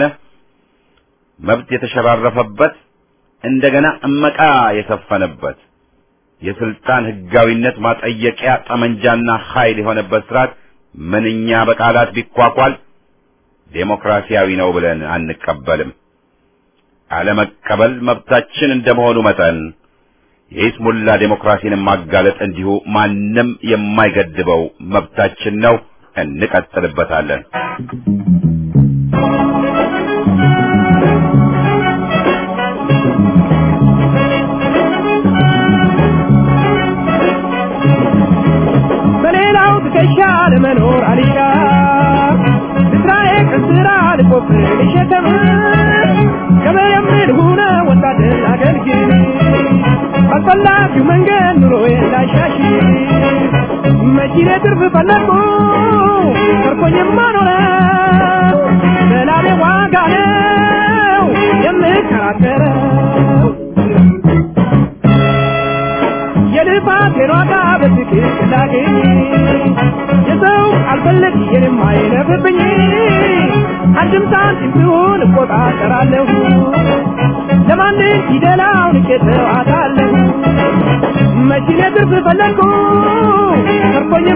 መብት የተሸራረፈበት እንደገና እመቃ የሰፈነበት የስልጣን ህጋዊነት ማጠየቂያ ጠመንጃና ኃይል የሆነበት ስርዓት ምንኛ በቃላት ቢኳኳል ዴሞክራሲያዊ ነው ብለን አንቀበልም። አለመቀበል መብታችን እንደመሆኑ መጠን የኢስሙላ ዴሞክራሲን ማጋለጥ እንዲሁ ማንም የማይገድበው መብታችን ነው። እንቀጥልበታለን። በሌላው ትከሻ ለመኖር አልሻ ስራዬ ከስራ ልቆፍር ልሸከም ገበሬም ልሁነ ወታደር አገልግል አስፈላጊው መንገድ ኑሮዬ ላሻሽ መኪኔ ትርፍ ፈለግኩ ተርፎኝማ ኖረ በላቤ ዋጋ ነው የምከራከረው የልፋቴን ዋጋ በትክክል ላገኝ የሰው አልፈለግ የኔም አይለፍብኝ አንድም ሳንቲም ቢሆን እቆጣጠራለሁ ለማንም ፊደላውን እቄተዋታለሁ መኪኔ ትርፍ ፈለግኩ ተርፎኝ